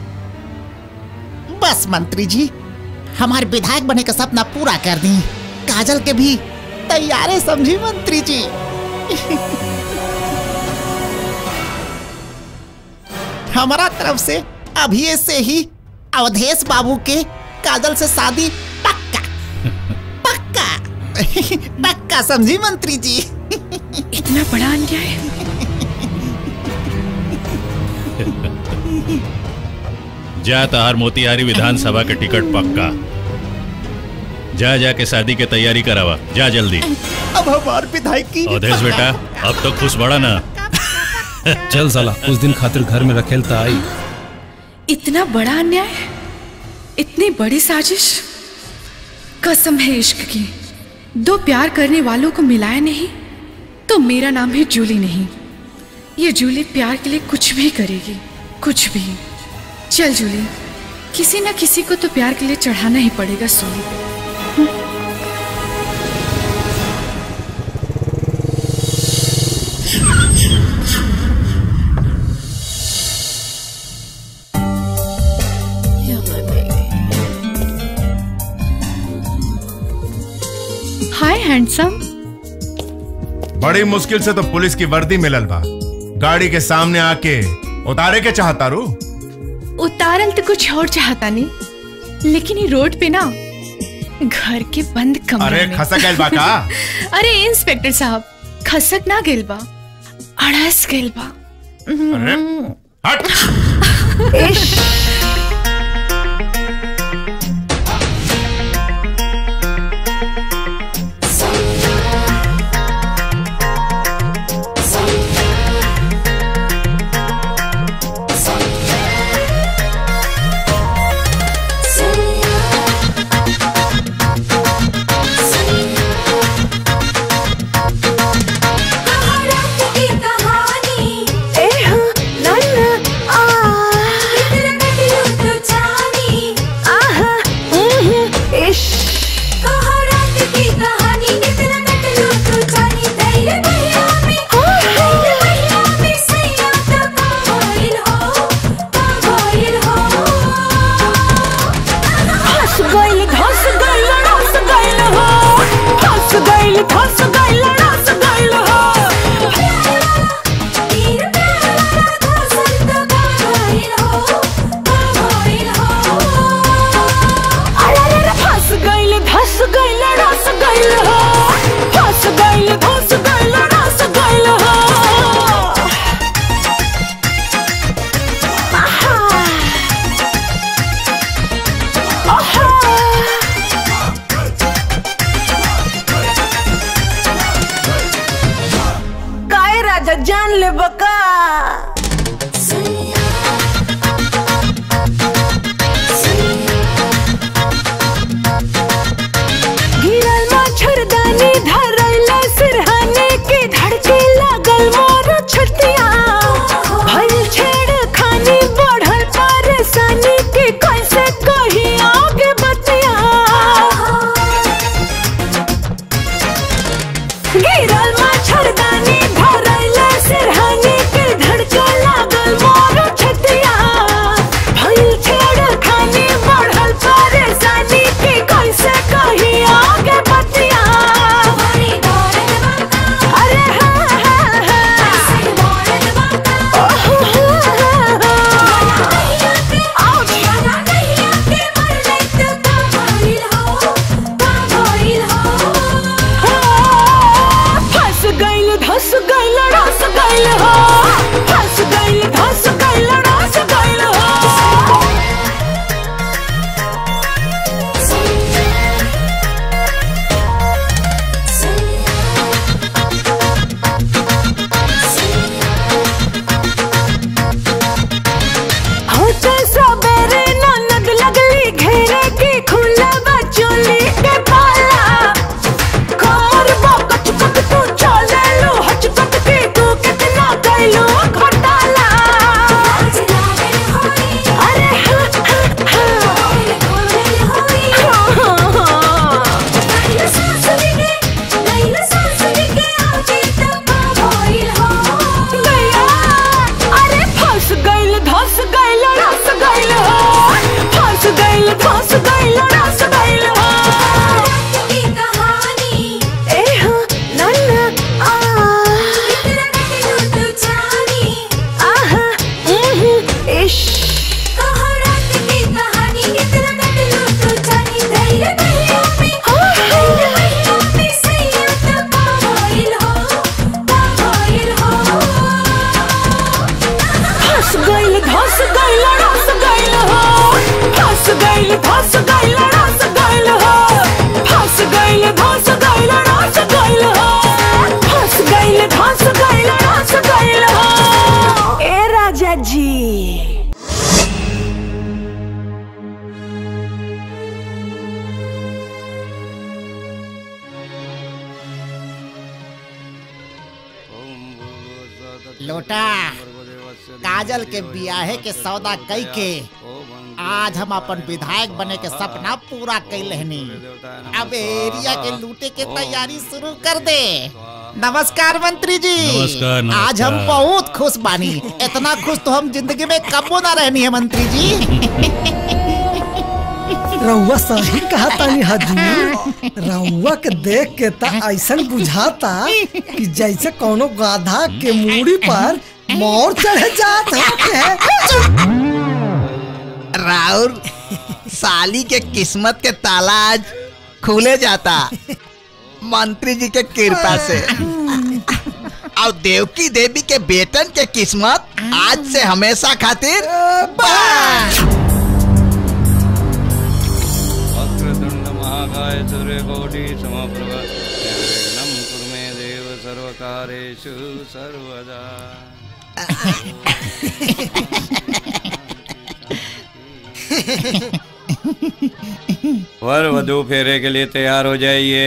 बस मंत्री जी हमारे विधायक बने का सपना पूरा कर दी काजल के भी तैयारे समझी मंत्री जी हमारा तरफ से अभी से ही अवधेश बाबू के काजल से शादी पक्का पक्का पक्का समझी मंत्री जी इतना बड़ा अन्याय जा तहार मोतिहारी विधानसभा के टिकट पक्का जा जा के शादी के तैयारी करावा जा जल्दी अब हमारे विधायक की अवधेश बेटा अब तो खुश बड़ा ना चल साला कुछ दिन खातिर घर में रखेल ता आई इतना बड़ा अन्याय इतनी बड़ी साजिश कसम है इश्क की दो प्यार करने वालों को मिलाया नहीं तो मेरा नाम है जूली नहीं ये जूली प्यार के लिए कुछ भी करेगी कुछ भी चल जूली किसी ना किसी को तो प्यार के लिए चढ़ाना ही पड़ेगा सूली पे हाय हैंडसम बड़ी मुश्किल से तो पुलिस की वर्दी मिलल बा गाड़ी के सामने आके उतारे के चाहता रू उतारल तो कुछ और चाहता नहीं लेकिन ये रोड पे ना घर के बंद कमरे अरे में खसक गइल बा का? अरे इंस्पेक्टर साहब खसक ना गेल बा अड़स गेल बा अरे हट धस गइल धस गइल रस गइल हो धस गइल धस गइल रस गइल हो धस गइल धस गइल रस गइल हो धस गइल धस गइल रस गइल हो आहा आहा लोटा काजल के बियाहे के सौदा कई के आज हम अपन विधायक बने के सपना पूरा कैल हनी अब एरिया के लूटे के तैयारी शुरू कर दे नमस्कार मंत्री जी नमस्कार, नमस्कार। आज हम बहुत खुश बानी इतना खुश तो हम जिंदगी में कबो ना रहनी है मंत्री जी रउआ सही कहा तानी हजूर रउआ के देख के ता ऐसन बुझाता कि जैसे कोनो गाधा के मूड़ी पर मोर चढ़ जात है राउर साली के किस्मत के ताला आज खुले जाता मंत्री जी के कृपा से और देवकी देवी के बेटन के किस्मत आज से हमेशा खातिर वक्रतुंड महाकाय सूर्यकोटि समप्रभ निर्विघ्नं कुरु मे देव सर्वकारेषु सर्वदा वर वधु फेरे के लिए तैयार हो जाइए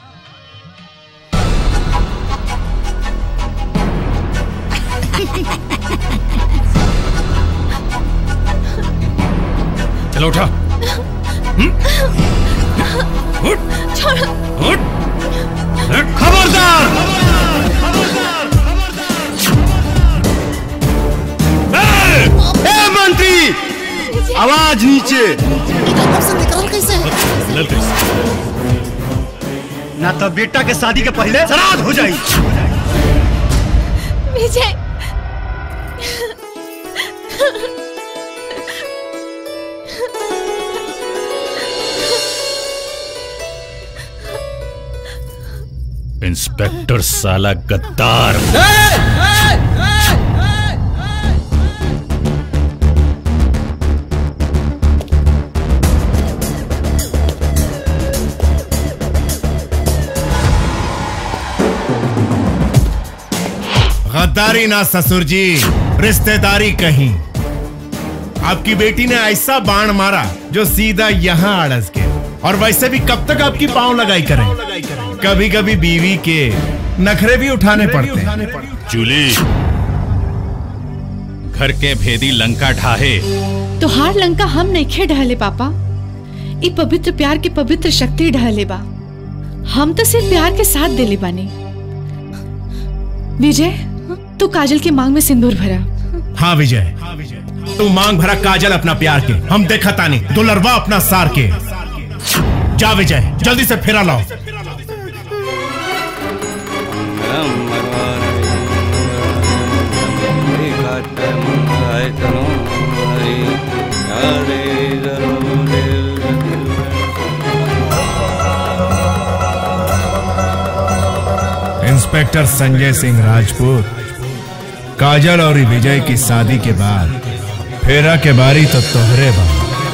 चलो उठा खबरदार ए मंत्री आवाज नीचे ना तो बेटा के शादी के पहले श्राद्ध हो जाई विजय इंस्पेक्टर साला गद्दार गद्दारी ना ससुर जी रिश्तेदारी कहीं आपकी बेटी ने ऐसा बाण मारा जो सीधा यहाँ अड़स के और वैसे भी कब तक आपकी पांव लगाई करें कभी कभी बीवी के नखरे भी उठाने पड़ते हैं जूली घर के भेदी लंका ढाहे तोहार लंका हम नइखे ढहले पापा ई पवित्र प्यार के पवित्र शक्ति ढहले बा हम तो सिर्फ प्यार के साथ दिले बानी विजय तू काजल की मांग में सिंदूर भरा हाँ विजय तू मांग भरा काजल अपना प्यार के हम देखा तानी दुलरवा अपना सार के जा विजय जल्दी से फेरा लाओ इंस्पेक्टर संजय सिंह राजपूत काजल और विजय की शादी के बाद फेरा के बारी तो तोहरे बा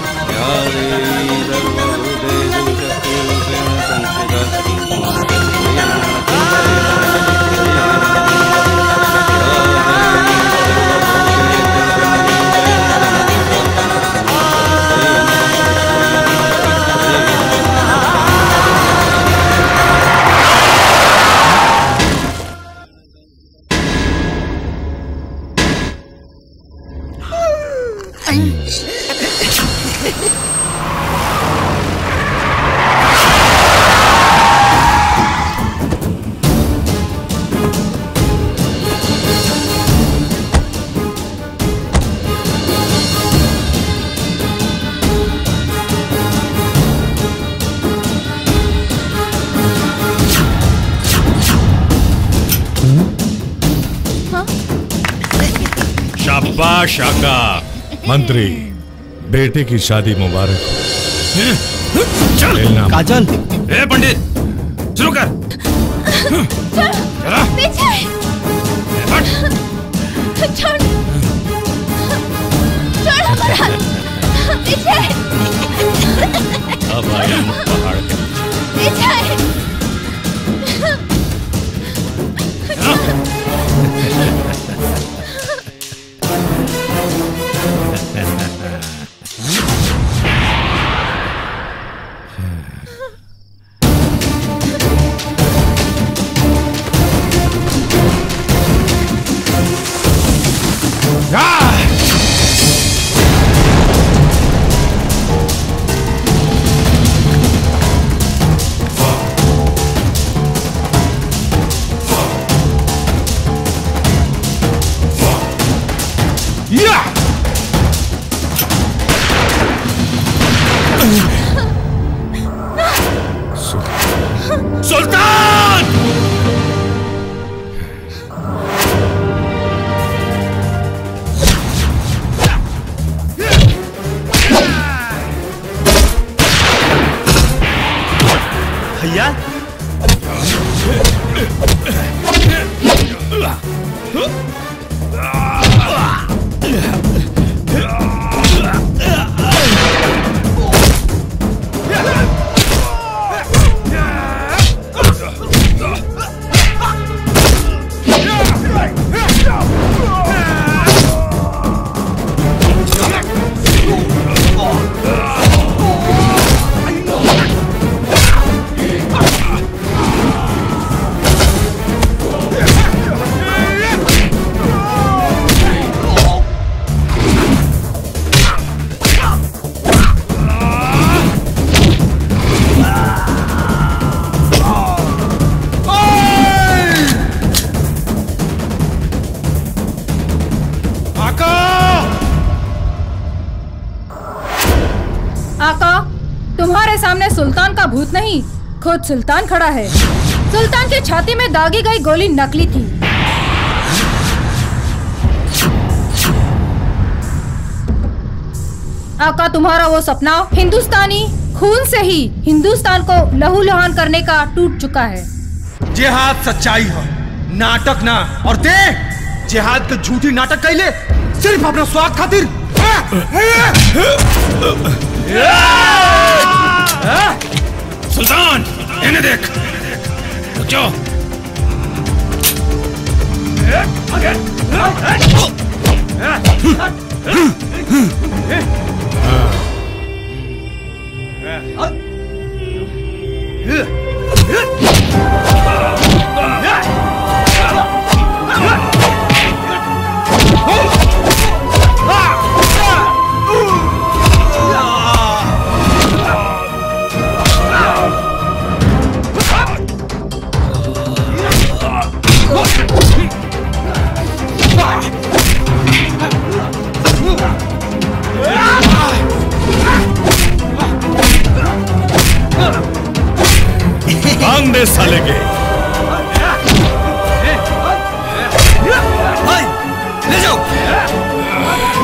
शाबाश आका मंत्री बेटे की शादी मुबारक हो चल काजल ए पंडित शुरू कर चला विजय छोड़ छोड़ हमारा विजय अब आया हम पहाड़ के विजय भैया आका तुम्हारे सामने सुल्तान का भूत नहीं खुद सुल्तान खड़ा है सुल्तान की छाती में दागी गई गोली नकली थी आका तुम्हारा वो सपना हिंदुस्तानी खून से ही हिंदुस्तान को लहू लुहान करने का टूट चुका है जिहाद सच्चाई हो नाटक ना और दे जिहाद के झूठी नाटक कैले सिर्फ अपना स्वाद खातिर सुल्तान इन्हें देख रुको भांग दे साले के ले जाओ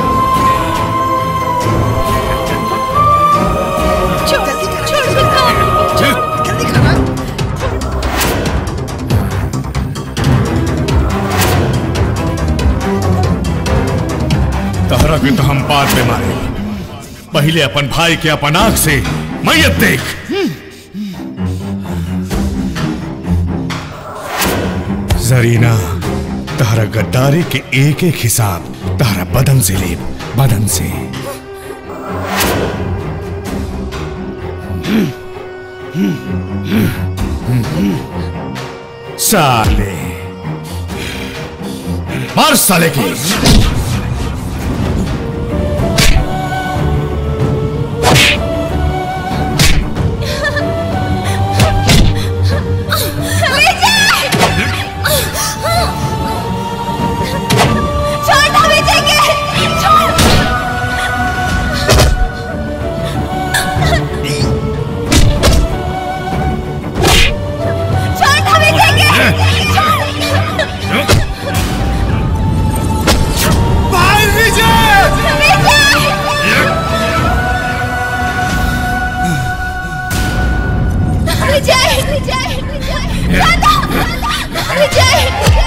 तहरा के तो हम बाद में मारे पहले अपन भाई के अपन आंख से मैयत देख जरीना तहरा गद्दारी के एक एक हिसाब तहरा बदन से ले बदन से साले मार साले की छोड़ विजय के छोड़ छोड़ विजय के भाई विजय विजय विजय दादा विजय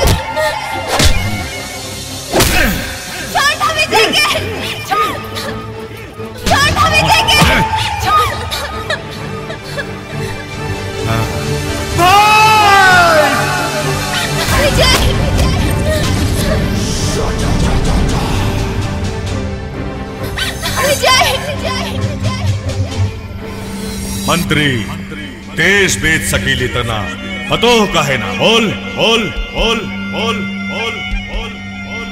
छोड़ विजय के छोड़ छोड़ विजय के छोड़ विजय विजय विजय मंत्री देश बेच सकीली तना फतोह काहे ना बोल बोल बोल बोल बोल बोल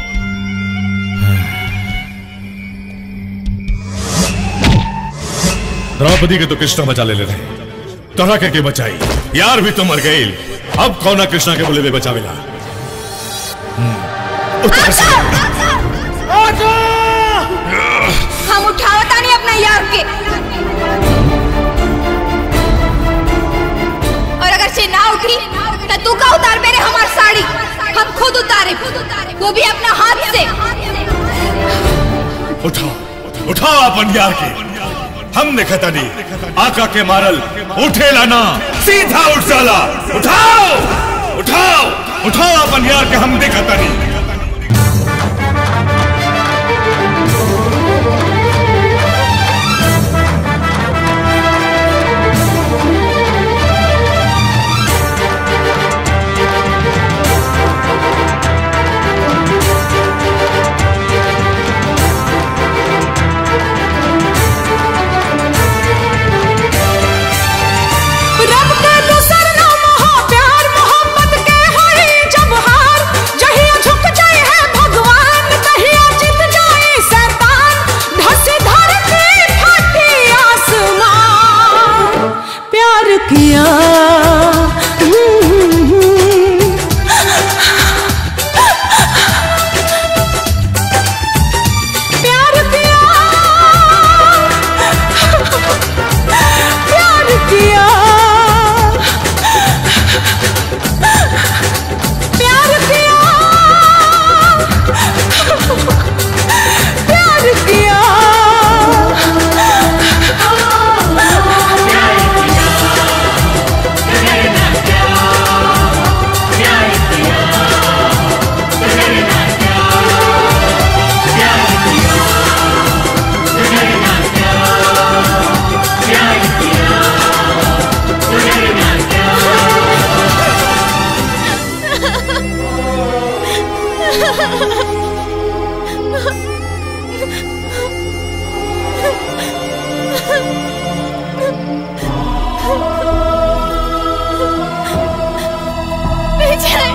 द्रौपदी के तो कृष्णा बचा ले ले रहे तोरा के के बचाई यार भी तो मर गई अब कौना कृष्णा के बोले ले बचावेला उतार से हम उठावता नहीं अपना यार के और अगर से ना उठी तो तू का उतार मेरे हमार साड़ी हम खुद उतारे वो भी अपना हाथ से उठाओ उठाओ अपन यार के हम देखता नहीं आका के मारल उठेला ना सीधा उठ साला उठाओ उठाओ उठाओ अपन यार के हम देखता नहीं रब के दूसर नाम हो प्यार मोहब्बत के होई जब हार जहिया झुक जाए है भगवान तहिया जीत जाए शैतान धसी धरती फटी आसमान प्यार किया प्यार किया प्यार किया प्यार किया प्यार किया विजय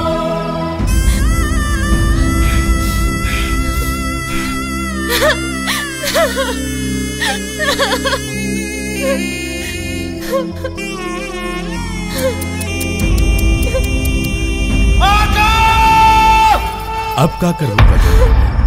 अब का करूं बजरंग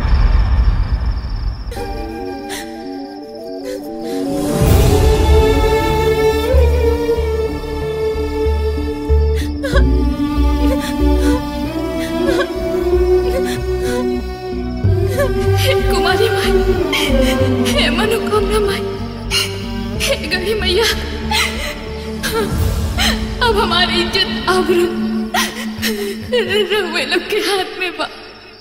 हे कुमारी माई हे मनोकामना माई हे गढ़ी मैया अब हमारी इज्जत आबरू रहुए लोग के हाथ में बा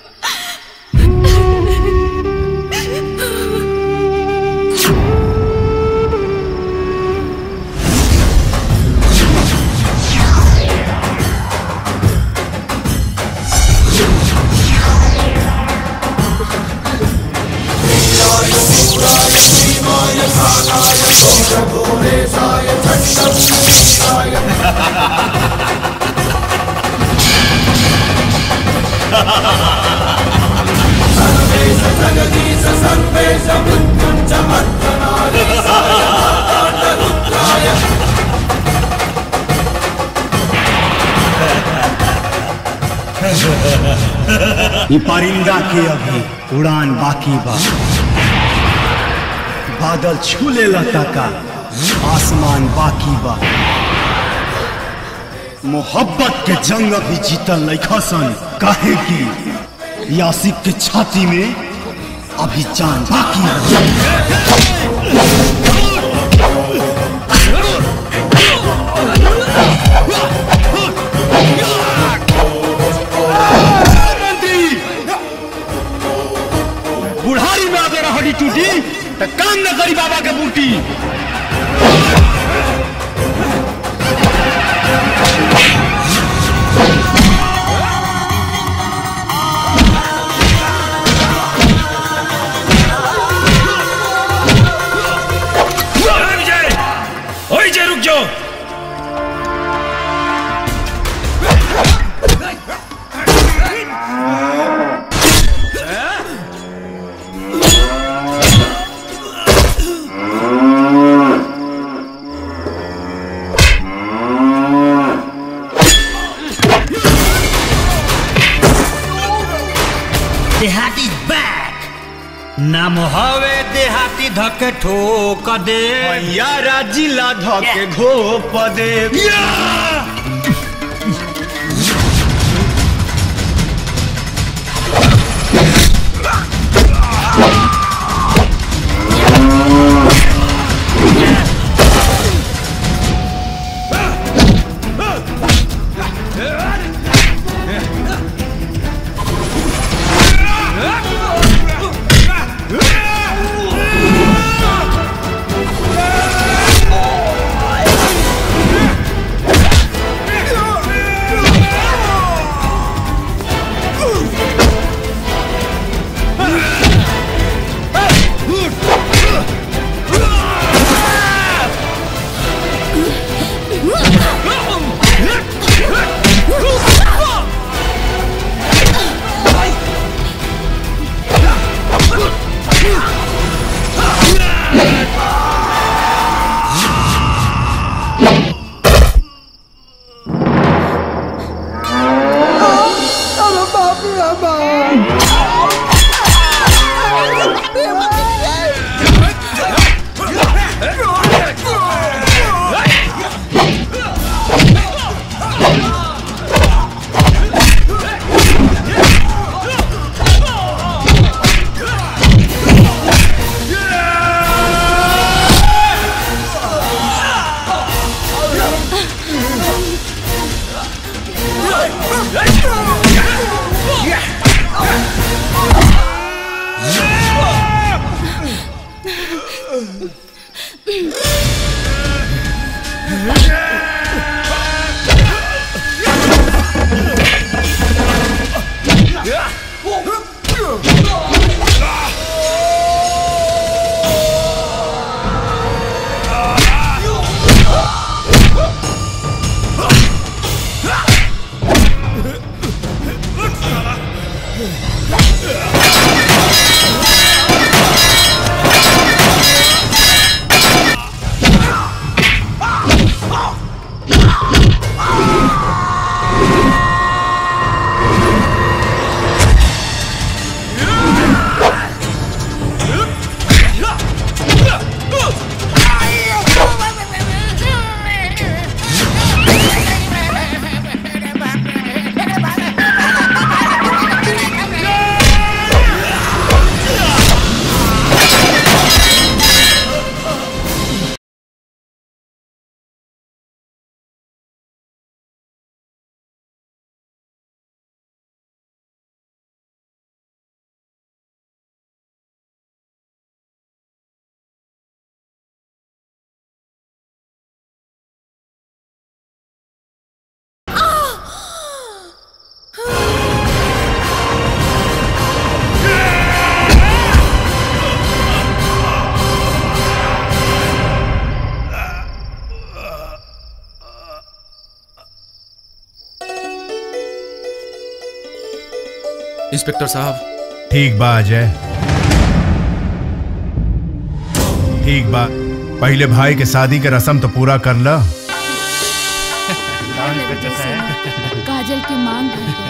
ये परिंदा के अभी उड़ान बाकी बा बादल छू ले का आसमान बाकी बा मोहब्बत के जंग अभी जीतल लैखा सन काहे की यासिक के छाती में अभी जान बाकी बुढ़ारी में अगर हड्डी टूटी तो काम न करी बाबा के बूटी विजय ओए जय रुक जाओ देहाती बैक नाम हवे देहाती धके ठोक दे यारा जिला धके घोप दे Yeah! इंस्पेक्टर साहब ठीक बा अजय ठीक बा पहले भाई के शादी के रस्म तो पूरा कर ला काजल के मांग भर गए।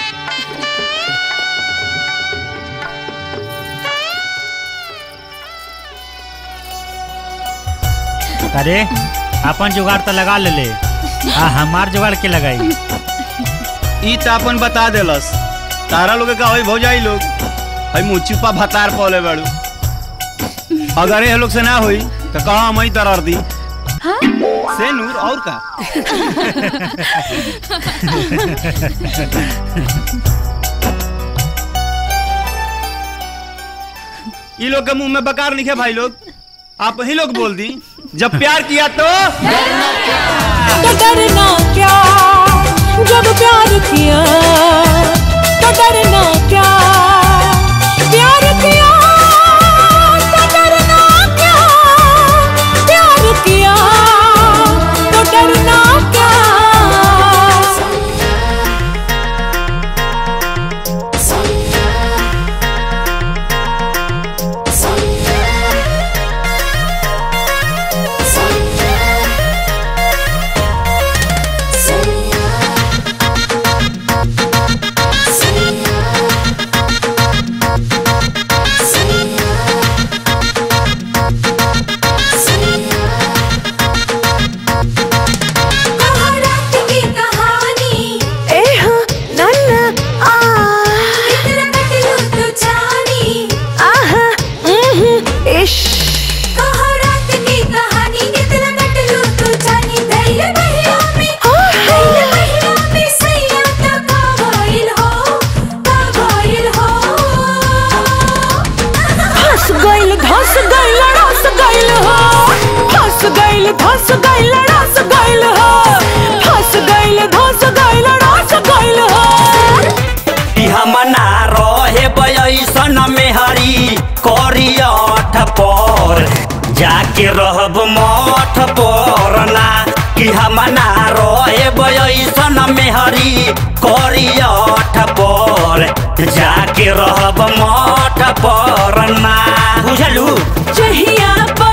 अरे अपन जुगाड़ तो लगा ले ले आ हमार जुगाड़ के लगाई ई त अपन बता देलस तारा लोग का होई भौजाई लोग हई मुचुपा भतार पौले बाड़ू अगर ये लोग से ना होई तो कहा हम ही दरार दी से नूर और का ई लोग के मुंह में बकार लिखे भाई लोग आप ही लोग बोल दी जब प्यार किया तो तो डरना क्या जब प्यार किया तो डरना क्या प्यार किया तो डरना क्या प्यार किया तो डरना क्या धस गइल धस गइल रस गइल हो धस गइल धस गइल रस गइल हो धस गइल धस गइल रस गइल हो हमना रहे बयसन मेहरी करियठ पर जाके रहब मठ पर ना कि हमना रहे बयसन मेहरी करियठ पर जाके रहब मठ पर ना बुझलू जहिया पर